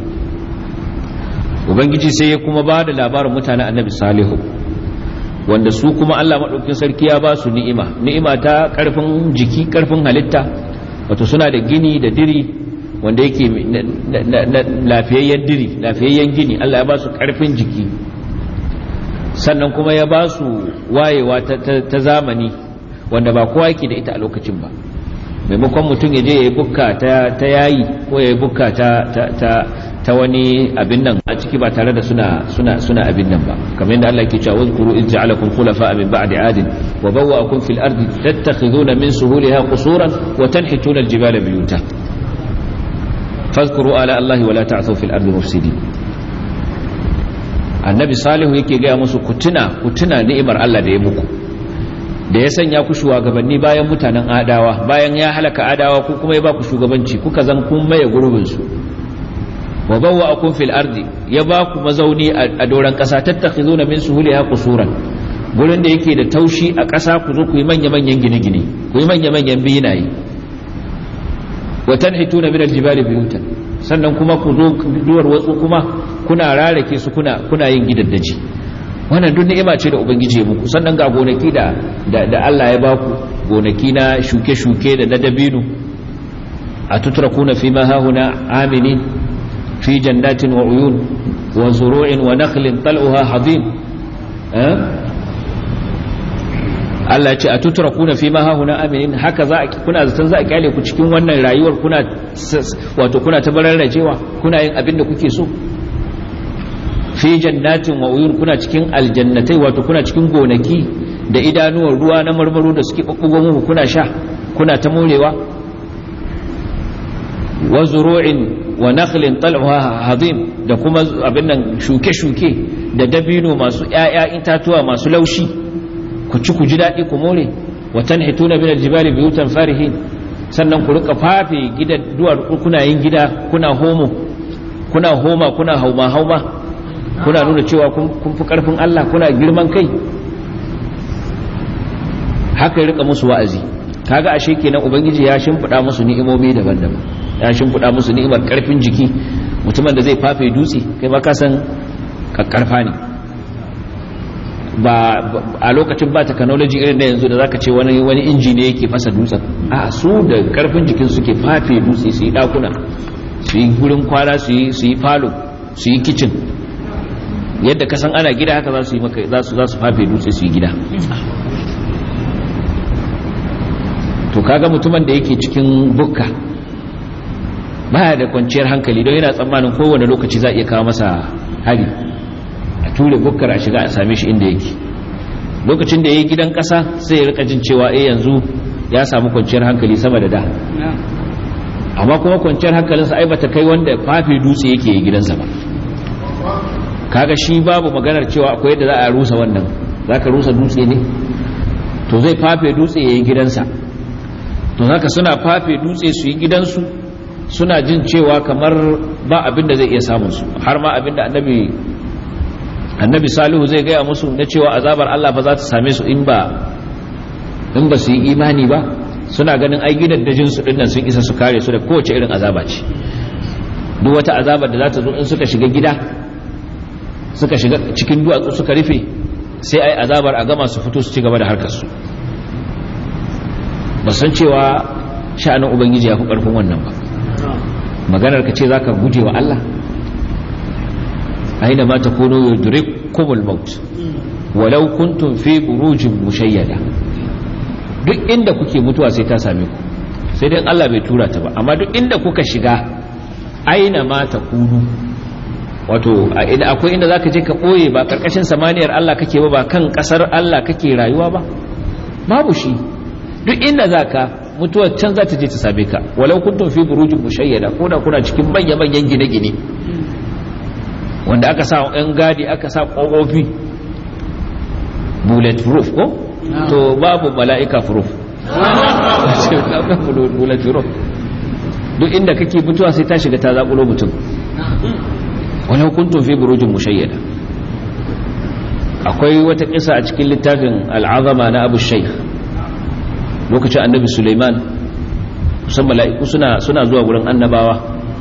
ubangiji sai ya kuma ba da labarin mutanen annabi salihu wanda su kuma Allah maɗaukin sarki ya ba su ni'ima ni'ima ta ƙarfin jiki ƙarfin halitta wato suna da gini da diri wanda yake lafiyayyen diri lafiyayyen gini Allah ya ba su ƙarfin jiki sannan kuma ya ba su wayewa ta zamani wanda ba kowa yake da ita a lokacin ba maimakon mutum ya je ya yi bukka ta yayi ko ya yi bukka ta wani abin nan a ciki ba tare da suna suna suna abin nan ba kamar yadda Allah ke cewa wazkuru iz ja'alakum khulafa min ba'di adin wa bawwa'akum fil ardi tattakhiduna min suhuliha qusuran wa tanhituna al-jibala buyuta fadhkuru ala Allah wa la ta'thaw fil ardi mufsidin annabi salihu yake gaya musu ku tuna ku tuna ni'imar Allah da ya muku da ya sanya ku shugabanni bayan mutanen adawa bayan ya halaka adawa ku kuma ya ba ku shugabanci kuka zan kun maye gurbin su wa bawwa'akum fil ardi ya ba ku mazauni a doran kasa tattakhizuna min suhuliha qusuran gurin da yake da taushi a kasa ku zo ku yi manya manyan gine-gine ku yi manya manyan binaye wa tanhituna min aljibali buyutan sannan kuma ku zo duwar watsu kuma kuna rarake su kuna kuna yin gidaddaji wannan duk ni'ima ce da ubangiji ya muku sannan ga gonaki da da Allah ya baku gonaki na shuke-shuke da na dabino a tutrakuna fi ma hahuna aminin fi jannatin wa uyun wa zuru'in wa nakhlin tal'uha hadim Allah ce a tutrakuna fi ma hahuna aminin haka za a kuna zaton za a kyale ku cikin wannan rayuwar kuna wato kuna ta bararrajewa kuna yin abin da kuke so fi jannatin wa uyun kuna cikin aljannatai wato kuna cikin gonaki da idanuwar ruwa na marmaro da suke bubbugo muku kuna sha kuna ta morewa wa zuru'in wa nakhlin tal'uha hadim da kuma abin nan shuke-shuke da dabino masu ƴaƴa itatuwa masu laushi ku ci ku ji daɗi ku more wa tanhituna min aljibali buyutan farihin sannan ku rika fafe gidan duwar kuna yin gida kuna homo kuna homa kuna hauma hauma kuna nuna cewa kun fi karfin Allah kuna girman kai haka rika musu wa'azi kaga ashe kenan ubangiji ya shimfida musu ni'imomi daban-daban ya shimfida musu ni'imar karfin jiki mutumin da zai fafe dutse kai ma ka san kakkarfa ne ba a lokacin ba technology irin da yanzu da zaka ce wani wani inji ne yake fasa dutsen a su da karfin jikin suke fafe dutse su yi dakuna su yi gurin kwana su yi falo su yi kitchen yadda ka san ana gida haka za su yi maka za su za su fafe dutse su yi gida to kaga mutumin da yake cikin bukka baya da kwanciyar hankali don yana tsammanin kowane lokaci za a iya kawo masa hari a ture bukkar a shiga a same shi inda yake lokacin da ya yi gidan kasa sai ya rika jin cewa eh yanzu ya samu kwanciyar hankali sama da da amma kuma kwanciyar hankalinsa ai bata kai wanda fafe dutse yake yi gidansa ba kaga shi babu maganar cewa akwai yadda za a rusa wannan za ka rusa dutse ne to zai fafe dutse ya yi gidansa to haka suna fafe dutse su yi gidansu suna jin cewa kamar ba abin da zai iya samun su har ma abin da annabi annabi salihu zai gaya musu na cewa azabar Allah ba za ta same su in ba in ba su yi imani ba suna ganin ai gidan dajin su dinnan sun isa su kare su da kowace irin azaba ce duk wata azabar da za ta zo in suka shiga gida suka shiga cikin duwatsu suka rufe sai ai azabar a gama su fito su ci gaba da harkar su ba san cewa sha'anin ubangiji ya fi karfin wannan ba maganar ka ce zaka guje wa Allah aina ma takunu yudrikumul maut walau kuntum fi burujin mushayyada duk inda kuke mutuwa sai ta same ku sai dai Allah bai tura ta ba amma duk inda kuka shiga aina ma ta kunu wato akwai inda zaka je ka boye ba karkashin samaniyar Allah kake ba ba kan kasar Allah kake rayuwa ba babu shi duk inda zaka mutuwar can za ta je ta same ka walau kuntum fi burujin mushayyada ko da kuna cikin manya manyan gine-gine wanda aka sa yan gadi aka sa kofofi bullet proof ko to babu mala'ika proof bullet proof duk inda kake mutuwa sai ta shiga ta zakulo mutum walau kuntum fi burujin mushayyada akwai wata kisa a cikin littafin al'azama na abu shaykh lokacin annabi suleiman kusan mala'iku suna suna zuwa gurin annabawa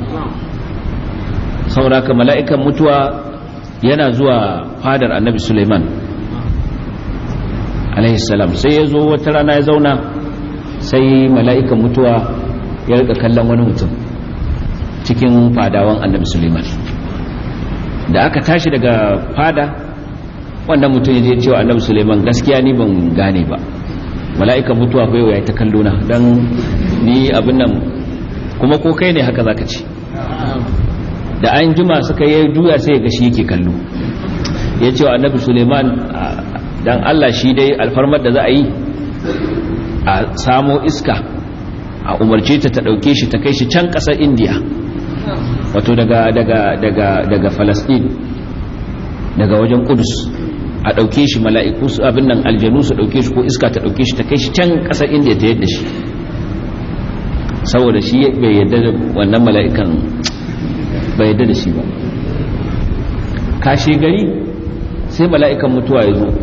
sauraka mala'ikan mutuwa yana zuwa fadar annabi suleiman alaihissalam sai ya zo wata rana ya zauna sai mala'ikan mutuwa ya rika kallon wani mutum cikin fadawan annabi suleiman da aka tashi daga fada wannan mutum ya je cewa annabi suleiman gaskiya ni ban gane ba mala'ikan mutuwa bai ya ta kallo na don ni abin nan kuma ko kai ne haka zaka ci da an jima suka yi juya sai ya gashi yake kallo ya ce wa annabi suleiman dan allah shi dai alfarmar da za a yi a samo iska a umarce ta ta ɗauke shi ta kai shi can ƙasar indiya wato daga daga daga daga falasɗin daga wajen kudus a ɗauke shi mala'iku su abin nan aljanu su ɗauke shi ko iska ta ɗauke shi ta kai shi can ƙasar indiya ta yadda shi saboda shi bai yadda da wannan mala'ikan bai yadda da shi ba kashe gari sai mala'ikan mutuwa ya zo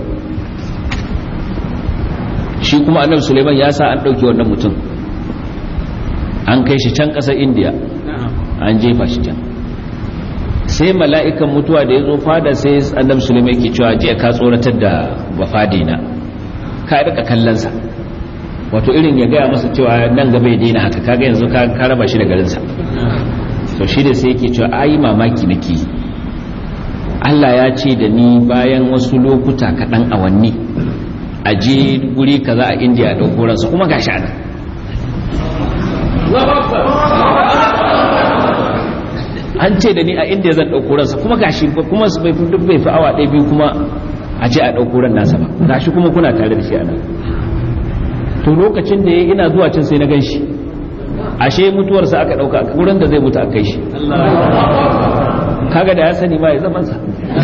shi kuma annabi suleiman ya sa an ɗauke wannan mutum an kai shi can ƙasar indiya an jefa shi can sai mala'ikan mutuwa da ya zo fada sai annabi suleiman yake cewa je ka tsoratar da bafadina ka rika kallonsa wato irin ya gaya masa cewa nan gaba ya daina haka kaga yanzu ka raba shi da garinsa to shi da sai yake cewa ayi mamaki nake Allah ya ce da ni bayan wasu lokuta kaɗan awanni a je guri kaza a indiya a ɗauko ransa kuma gashi ana an ce da ni a indiya zan ɗauko ransa kuma gashi kuma bai fi duk bai fi awa ɗaya biyu kuma a ce a ɗauko ran nasa ba gashi kuma kuna tare da shi a nan to lokacin da ya ina zuwa can sai na gan shi ashe mutuwarsa aka ɗauka wurin da zai mutu a kai shi kaga da ya sani ma ya zaman sa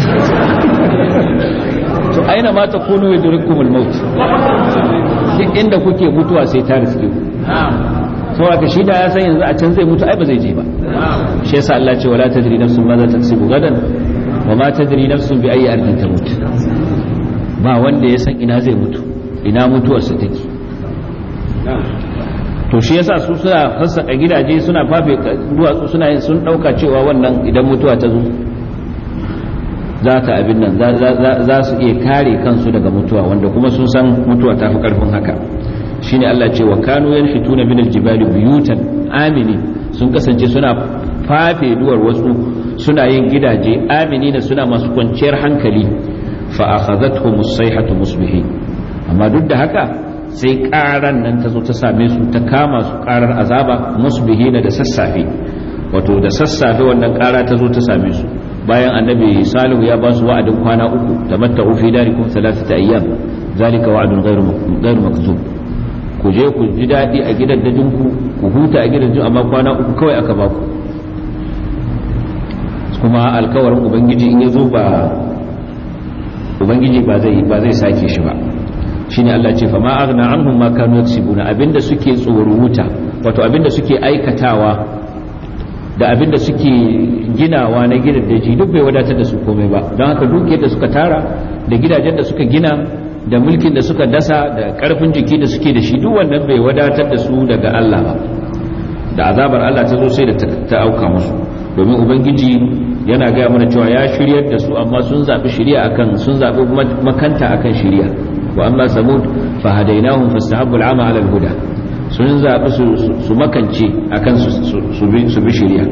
to aina ma ta kunu yudrikumul maut duk inda kuke mutuwa sai ta riske ku saboda shi da ya san yanzu a can zai mutu ai ba zai je ba shi yasa Allah ce wala tadri nafsun ma za ta tsibu gadan wa ma tadri nafsun bi ayi ardin tamut ba wanda ya san ina zai mutu ina mutuwarsa take to shi yasa su suna fassaka gidaje suna fafe duwatsu suna sun dauka cewa wannan idan mutuwa ta zo za ta abin nan za su iya kare kansu daga mutuwa wanda kuma sun san mutuwa ta fi karfin haka shine Allah ce wa kanu yanhituna min aljibali buyutan amini sun kasance suna fafe duwar wasu suna yin gidaje amini da suna masu kwanciyar hankali fa akhadhatuhum as-sayhatu musbihin amma duk da haka sai karan nan ta zo ta same su ta kama su karar azaba musbihina da sassafe wato da sassafe wannan kara ta zo ta same su bayan annabi salihu ya ba su wa'adin kwana uku tamatta'u fi darikum thalathata ayyam zalika wa'dun ghairu ghairu makzub ku je ku ji dadi a gidan dajin ku ku huta a gidan amma kwana uku kawai aka ba ku kuma alkawarin ubangiji in ya zo ba ubangiji ba zai ba zai sake shi ba shine Allah ce fa ma aghna anhum ma kanu yaksibuna abinda suke tsoruta wato abinda suke aikatawa da abinda suke ginawa na gidan daji duk bai wadatar da su komai ba don haka dukiyar da suka tara da gidajen da suka gina da mulkin da suka dasa da karfin jiki da suke da shi duk wannan bai wadatar da su daga Allah ba da azabar Allah ta zo sai da ta auka musu domin ubangiji yana gaya mana cewa ya shiryar da su amma sun zaɓi shiriya akan sun zaɓi makanta akan shiriya wa amma samud fa hadainahum fastahabbu al'ama 'ala al-huda sun zaɓi su makance akan su bi shiriya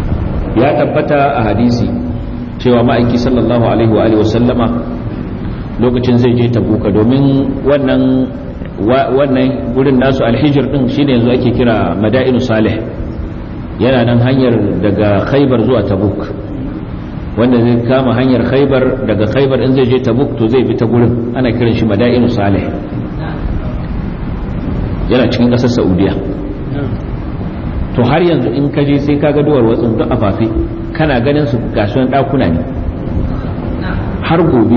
ya tabbata a hadisi cewa ma'aiki sallallahu alaihi wa sallama lokacin zai je tabuka domin wannan wannan gurin nasu alhijir din shine yanzu ake kira madainu salih yana nan hanyar daga khaibar zuwa tabuk wanda zai kama hanyar khaibar daga khaibar in zai je tabuk to zai bi ta gurin ana kiran shi madainu salih yana cikin ƙasar saudiya to har yanzu in ka je sai ka ga duwar watsin duk a fafi kana ganin su gasuwan ɗakuna ne har gobe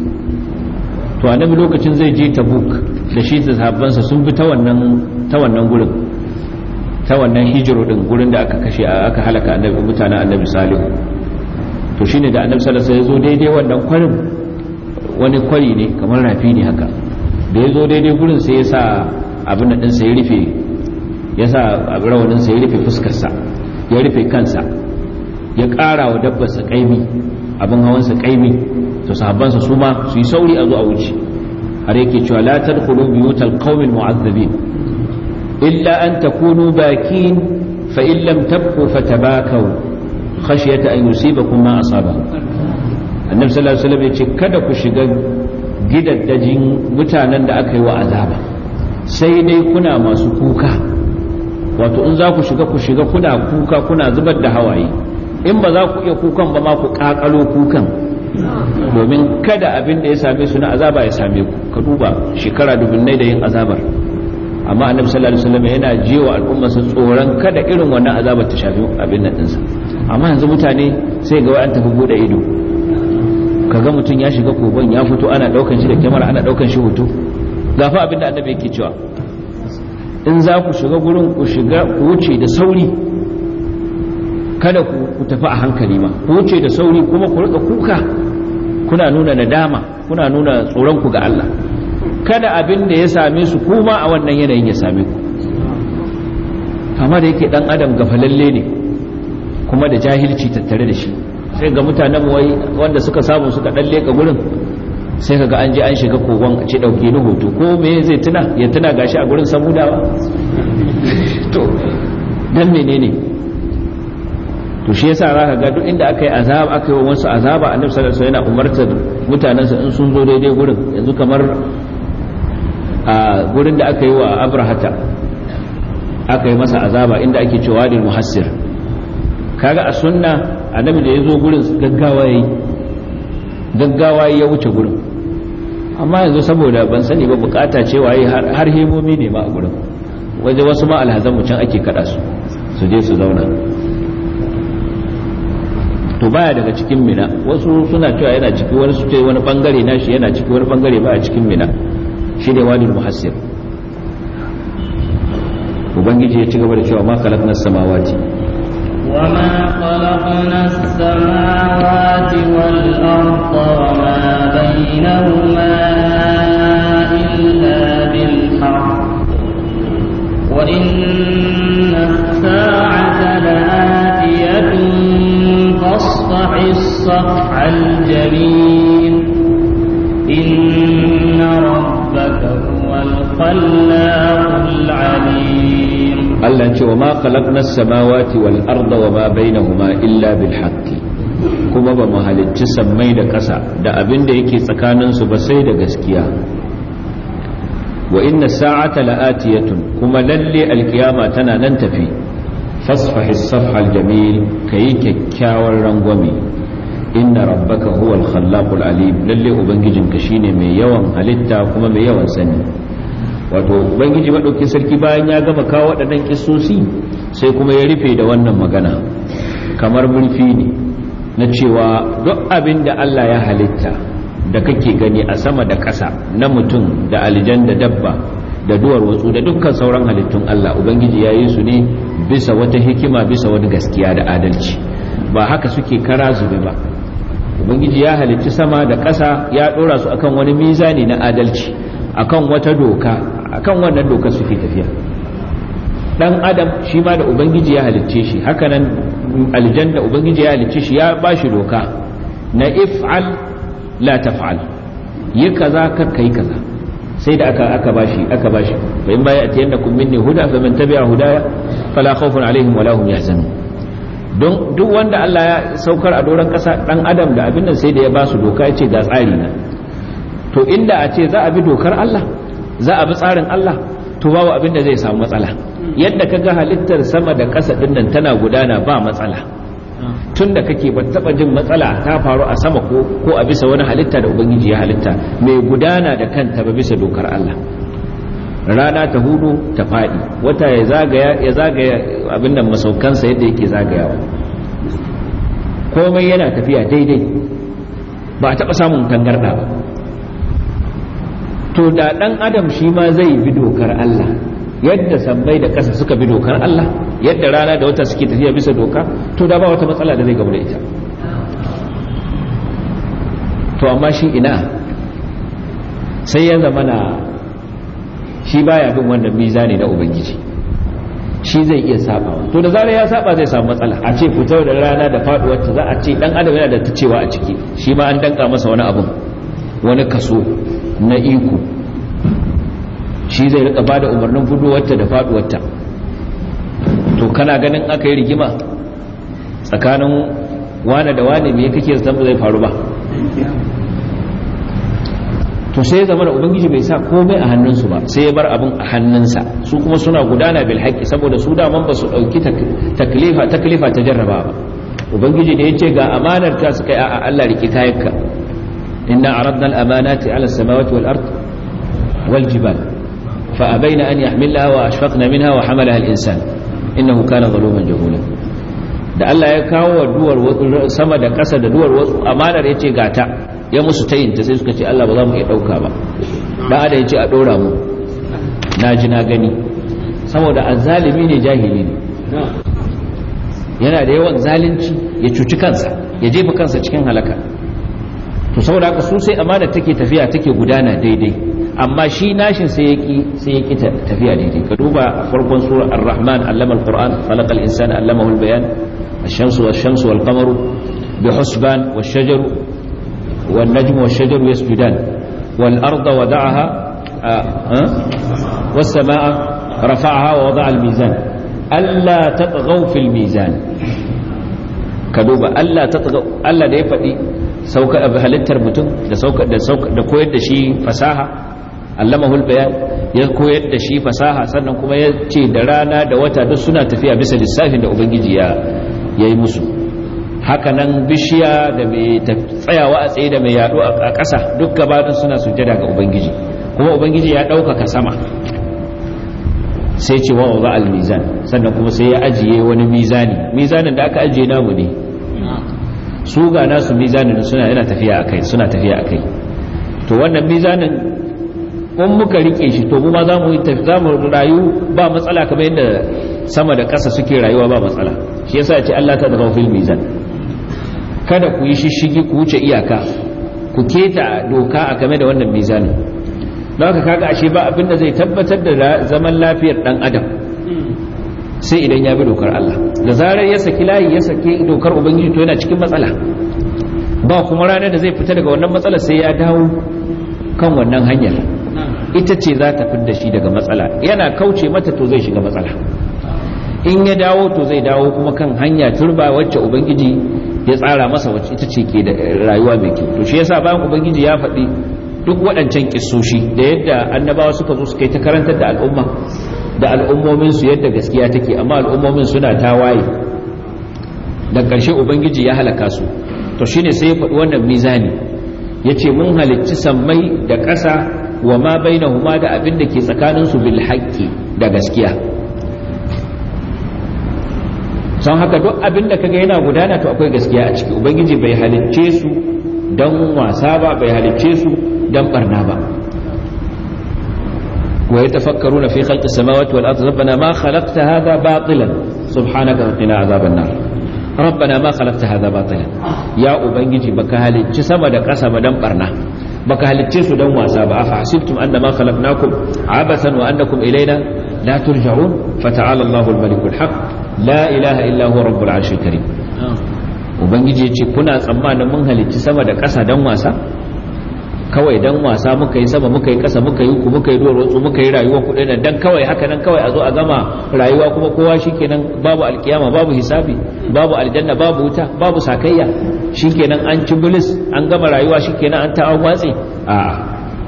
to annabi lokacin zai je tabuk da shi da sahabbansa sun bi ta wannan ta wannan gurin ta wannan hijiro din gurin da aka kashe aka halaka annabi mutanen annabi salihu to shine da annabi sallallahu alaihi wasallam ya zo daidai wannan kwarin wani kwari ne kamar rafi ne haka da ya zo daidai gurin sai ya sa abin da ɗinsa ya rufe ya sa rawaninsa ya rufe fuskarsa ya rufe kansa ya ƙara wa dabbarsa ƙaimi abin hawansa ƙaimi to sahabbansa su ma su yi sauri a zo a wuce har yake cewa la tadkhulu buyutal qaumin mu'azzabin illa an takunu bakin fa in lam tabku fatabakaw khashyata an yusibakum ma asaba annabi sallallahu alaihi wasallam yace kada ku shiga gidaddajin mutanen da aka yi wa azaba sai dai kuna masu kuka wato in za ku shiga ku shiga kuna kuka kuna zubar da hawaye in ba za ku iya kukan ba ma ku kakalo kukan domin kada abin da ya same su na azaba ya same ku ka duba shekara dubunnai da yin azabar amma annabi sallallahu alaihi wasallam yana jiwa al'umma su tsoron kada irin wannan azabar ta shafi abin nan dinsa amma yanzu mutane sai ga an tafi bude ido kaga mutum ya shiga kogon ya fito ana daukan shi da kyamara ana daukan shi hoto gafa abin da annabi yake cewa in za ku shiga gurin ku shiga ku wuce da sauri kada ku tafi a hankali ma ku wuce da sauri kuma ku rika kuka kuna nuna nadama kuna nuna tsoron ku ga Allah kada abin da ya same su kuma a wannan yanayin ya same ku kama da yake dan adam gafalalle ne kuma da jahilci tattare da shi sai ga mutanen wai wanda suka samu suka dan leka gurin sai kaga an je an shiga kogon a ce dauke ni hoto ko me zai tuna ya tuna gashi a gurin samudawa to dan menene to shi yasa zaka ga duk inda aka yi azaba aka yi wasu azaba annabi sallallahu alaihi wasallam yana umartar mutanensa in sun zo daidai gurin yanzu kamar a gurin da aka yi wa abrahata aka yi masa azaba inda ake cewa da muhassir kaga a sunna annabi da ya zo gurin gaggawa yayi gaggawa ya wuce gurin amma yanzu saboda ban sani ba bukata cewa yi har hemomi ne ma a gurin waje wasu ma alhazan mu can ake kada su su je su zauna to baya daga cikin mina wasu suna cewa yana ciki wani su ce wani bangare nashi yana ciki wani bangare baya cikin mina shi ne wadin muhassir ubangiji ya ci gaba da cewa ma khalaqna samawati وما خلقنا السماوات والأرض وما بينهما إلا بالحق وإن الساعة لآتية فاصفح الصفح الجميل إن ربك هو الخلاق العليم Allah ce wa ma khalaqna as-samawati wal arda wa ma bainahuma illa bil haqqi kuma ba mu halicci sammai da ƙasa da abin da yake tsakanin su ba sai da gaskiya wa inna sa'ata la'atiyatun kuma lalle alkiyama tana nan tafi fasfahi as-safha al-jamil kayi kyakkyawar rangwame inna rabbaka huwal khallaqul alim lalle ubangijinka shine mai yawan halitta kuma mai yawan sani wato ubangiji maɗauki sarki bayan ya gama kawo waɗannan kisosi sai kuma ya rufe da wannan magana kamar murfi ne na cewa duk abin da Allah ya halitta da kake gani a sama da ƙasa na mutum da aljan da dabba da duwar watsu da dukkan sauran halittun Allah ubangiji ya yi su ne bisa wata hikima bisa wani gaskiya da adalci ba haka suke kara zube ba ubangiji ya halicci sama da ƙasa ya ɗora su akan wani mizani na adalci akan wata doka akan wannan dokar suke tafiya dan adam shi ma da ubangiji ya halicce shi hakanan aljanna ubangiji ya halicce shi ya ba shi doka na if'al la taf'al yi kaza kar kai kaza sai da aka aka bashi aka bashi fa in baya atiyannakum minni huda fa man tabi'a hudaya fala khawfun alaihim wala hum yahzanun don duk wanda Allah ya saukar a doron kasa dan adam da abin nan sai da ya ba su doka ya ce ga tsari na to inda a ce za a bi dokar Allah za a bi tsarin Allah to babu abin da zai samu matsala yadda kaga halittar sama da ƙasa dinnan tana gudana ba matsala tun da kake ba taba jin matsala ta faru a sama ko ko a bisa wani halitta da ubangiji ya halitta mai gudana da kanta ba bisa dokar Allah rana ta hudu ta faɗi wata ya zagaya ya zagaya abin nan masaukansa yadda yake zagayawa komai yana tafiya daidai ba a taɓa samun tangarɗa ba to da ɗan adam shi ma zai bi dokar Allah yadda sammai da ƙasa suka bi dokar Allah yadda rana da wata suke tafiya bisa doka to da ba wata matsala da zai gamu da ita to amma shi ina sai ya zama na shi baya bin wannan mizani na ubangiji shi zai iya saba to da zarar ya saba zai samu matsala a ce fitar da rana da faduwar ta za a ce dan adam yana da ta cewa a ciki shi ma an danka masa wani abun wani kaso na iko shi zai rika bada umarnin gudowarta da faduwarta to kana ganin aka yi rigima tsakanin wane da wane me kake zama zai faru ba to sai ya zama da ubangiji bai sa komai a hannunsu ba sai ya bar abin a hannunsa su kuma suna gudana bil haqqi saboda su daman ba su dauki taklifa taklifa ta jarraba ba ubangiji da yace ga amanar ta suka yi a Allah riki kayanka inna aradna al amanati ala samawati wal ard wal jibal fa abaina an yahmilaha wa ashfaqna minha wa hamalaha al insan innahu kana zaluman jahula da Allah ya kawo duwar sama da ƙasa da duwar wasu amanar yace gata ya musu tayinta sai suka ce Allah ba za mu iya dauka ba dan ada yace a dora mu na ji na gani saboda azzalimi ne jahili ne yana da yawan zalunci ya cuci kansa ya jefa kansa cikin halaka to saboda haka su sai amana take tafiya take gudana daidai amma shi nashin sai yaki sai yaki tafiya daidai ka duba farkon sura ar-rahman allama al-qur'an khalaqa al-insana allamahu al-bayan الشمس والشمس والقمر بحسبان والشجر والنجم والشجر يسجدان والأرض وضعها والسماء رفعها ووضع الميزان ألا تطغوا في الميزان كدوبة ألا تطغوا ألا da ya faɗi sauka halittar mutum da sauka da sauka da koyar da shi fasaha allamahul bayan ya koyar da shi fasaha sannan kuma ya ce da rana da wata duk suna tafiya bisa lissafin da ubangiji ya yayi musu hakanan bishiya da mai tsayawa a tsaye da mai yaɗo a ƙasa duk gabanin suna sujjada ga ubangiji kuma ubangiji ya ɗaukaka sama sai ce wa za al-mizan sannan kuma sai ya ajiye wani mizani mizanin da aka ajiye namu ne su ga nasu mizanin suna yana tafiya akai suna tafiya akai to wannan mizanin kun muka rike shi to mu ma za mu za mu rayu ba matsala kamar yadda sama da ƙasa suke rayuwa ba matsala shi yasa ce Allah ta daga fil mizan kada ku yi shishigi ku wuce iyaka ku keta doka a game da wannan mizanin don haka kaga ashe ba abin da zai tabbatar da zaman lafiyar dan adam sai idan ya bi dokar Allah da zarar ya saki layi ya saki dokar ubangiji to yana cikin matsala ba kuma ranar da zai fita daga wannan matsala sai ya dawo kan wannan hanyar ita ce za ta fidda shi daga matsala yana kauce mata to zai shiga matsala in ya dawo to zai dawo kuma kan hanya turba wacce ubangiji ya tsara masa wacce ita ce ke da rayuwa mai kyau to shi yasa bayan ubangiji ya faɗi duk waɗancan kissoshi da yadda annabawa suka zo suka yi ta karantar da al'umma da al'ummomin su yadda gaskiya take amma al'ummomin suna tawaye da ƙarshe ubangiji ya halaka su to shine sai ya faɗi wannan mizani yace mun halicci sammai da ƙasa wa ma bainahuma da abin da ke tsakaninsu bil haqqi da gaskiya don haka duk abin da kaga yana gudana to akwai gaskiya a ciki ubangiji bai halicce su don wasa ba bai halicce su don barna ba wa yatafakkaruna fi khalqis samawati wal ardi rabbana ma khalaqta hadha batilan subhanaka wa qina azaban nar rabbana ma khalaqta hadha batilan ya ubangiji baka halicci sama da ƙasa ba don barna baka halicce su don wasa ba afa hasibtum annama khalaqnakum abathan wa annakum ilaina la turja'un fata'ala Allahu al-malikul haqq la ilaha illa huwa rabbul arshil karim ubangiji yace kuna tsammanin mun halicci sama da ƙasa dan wasa kawai dan wasa muka yi sama muka yi ƙasa muka yi ku muka yi duwar wasu muka yi rayuwa ku nan dan kawai haka nan kawai a zo a gama rayuwa kuma kowa shikenan babu alkiyama babu hisabi babu aljanna babu wuta babu sakayya shikenan an ci bulis an gama rayuwa shikenan an ta'awan watsi a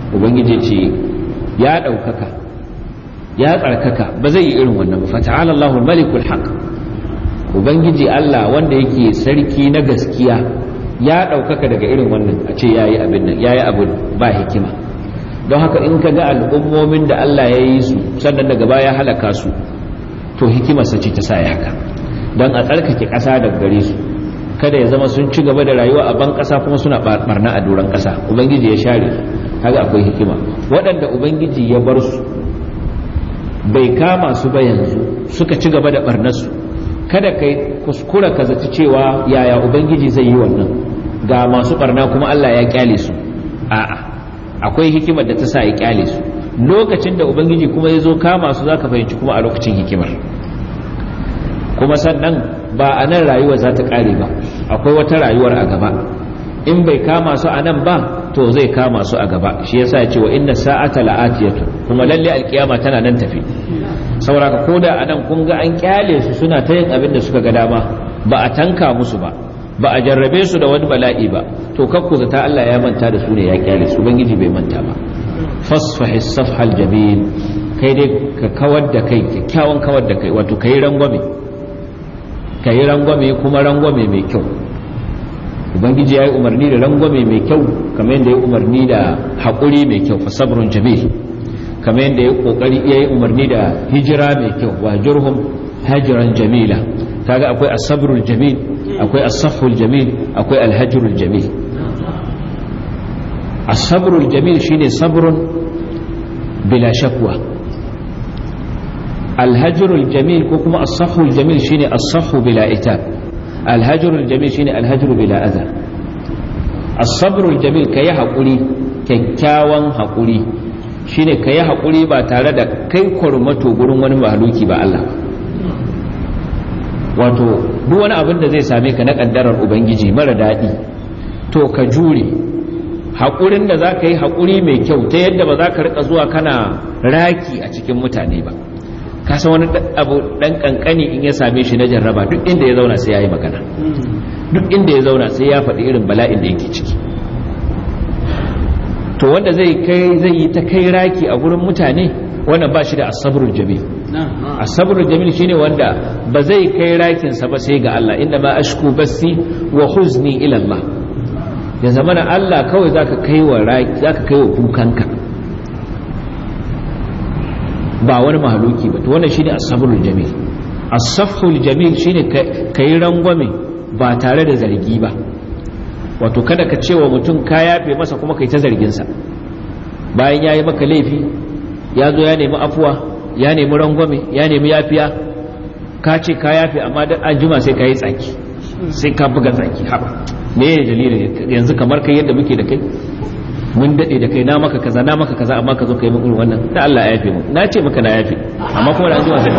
ubangiji ce ya ɗaukaka ya tsarkaka ba zai yi irin wannan ba fata'ala Allahul malikul haq ubangiji Allah wanda yake sarki na gaskiya ya ɗaukaka daga irin wannan a ce yayi abin nan yayi abu ba hikima don haka in ka ga al'ummomin da Allah ya yi su sannan daga baya halaka su to hikimarsa ce ta sa ya haka don a tsarkake ƙasa daga gare su kada ya zama sun ci gaba da rayuwa a ban ƙasa kuma suna barna a doron ƙasa ubangiji ya share su haka akwai hikima waɗanda ubangiji ya bar su bai kama su ba yanzu suka ci gaba da barnarsu kada kai kuskura ka zaci cewa yaya ubangiji zai yi wannan ga masu barna kuma Allah ya kyale su a'a akwai hikimar da ta sa ya kyale su lokacin da ubangiji kuma ya zo kama su zaka fahimci kuma a lokacin hikimar kuma sannan ba a nan rayuwa za ta kare ba akwai wata rayuwar a gaba in bai kama su a nan ba to zai kama su a gaba shi yasa ya ce wa inna sa'ata la'atiyatu kuma lalle alkiyama tana nan tafi saboda ko da anan kun ga an kyale su suna ta yin abin da suka ga dama ba a tanka musu ba ba a jarrabe su da wani bala'i ba to kakku zata Allah ya manta da su ne ya kyale su ubangiji bai manta ba fasfahi safhal jamil kai dai ka kawar da kai kyakkyawan kawar da kai wato kai rangwame kai rangwame kuma rangwame mai kyau ubangiji ya yi umarni da rangwame mai kyau kamar yadda ya umarni da haƙuri mai kyau fa sabrun jamil kamar yadda ya kokari ya yi umarni da hijira mai kyau wa jurhum hajiran jamila kaga akwai asabrul jamil akwai asaful jamil akwai alhajrul jamil asabrul jamil shine sabrun bila shakwa alhajrul jamil ko kuma asaful jamil shine asafu bila itab alhajrul jamil shine alhajru bila adha asabrul jamil kayi haƙuri kyakkyawan haƙuri shine ka yi haƙuri ba tare da kai kwarmato gurin wani mahaluki ba Allah wato duk wani abin da zai same ka na ƙaddarar ubangiji mara daɗi to ka jure haƙurin da za ka yi haƙuri mai kyau ta yadda ba za ka riƙa zuwa kana raki a cikin mutane ba ka san wani abu ɗan ƙanƙani in ya same shi na jarraba duk inda ya zauna sai ya yi magana duk inda ya zauna sai ya faɗi irin bala'in da yake ciki to wanda zai kai zai yi ta kai raki a gurin mutane wannan ba shi da asabrul jamil asabrul jamil shine wanda ba zai kai rakin sa ba sai ga Allah inda ma ashku basi wa huzni ila Allah ya zamana Allah kawai zaka kai wa raki zaka kai wa kukanka ba wani mahaluki ba to wannan shine asabrul jamil asafhul jamil shine kai rangwame ba tare da zargi ba wato kada ka ce wa mutum ka yafe masa kuma kai ta zarginsa bayan ya yi maka laifi ya zo ya nemi afuwa ya nemi rangwame ya nemi yafiya ka ce ka yafe amma dan an jima sai ka yi tsaki sai ka buga tsaki haba me ne dalilin yanzu kamar kai yadda muke da kai mun dade da kai na maka kaza na maka kaza amma ka zo kai mun wannan da Allah ya yafe mu na ce maka na yafe amma kuma da an jima sai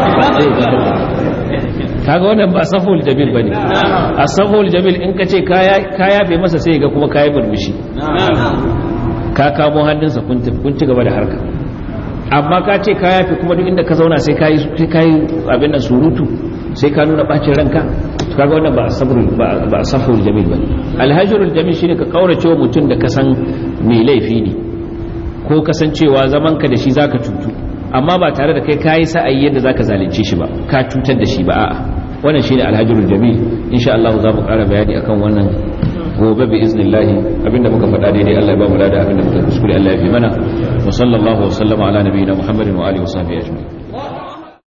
kaga wannan ba saful jamil bane asaful jamil in ka ce ka yafe masa sai ga kuma kayi burbushi ka kamo hannunsa kun ci gaba da harka amma ka ce ka yafe kuma duk inda ka zauna sai kayi sai kayi abin nan surutu sai ka nuna bacin ranka kaga wannan ba asaful ba asaful jamil bane alhajrul jamil shine ka kaurace wa mutum da ka san mai laifi ne ko kasancewa zaman ka da shi zaka cutu amma ba tare da kai kayi sa'ayi yadda zaka zalunce shi ba ka cutar da shi ba a'a wannan shine alhajrul jamil insha Allah za mu ƙara bayani akan wannan gobe bi iznillahi abinda muka faɗa daidai Allah ya ba mu lada abinda muka kuskure Allah ya fi mana wa sallallahu wa sallama ala nabiyina Muhammadin wa alihi wa sahbihi ajma'in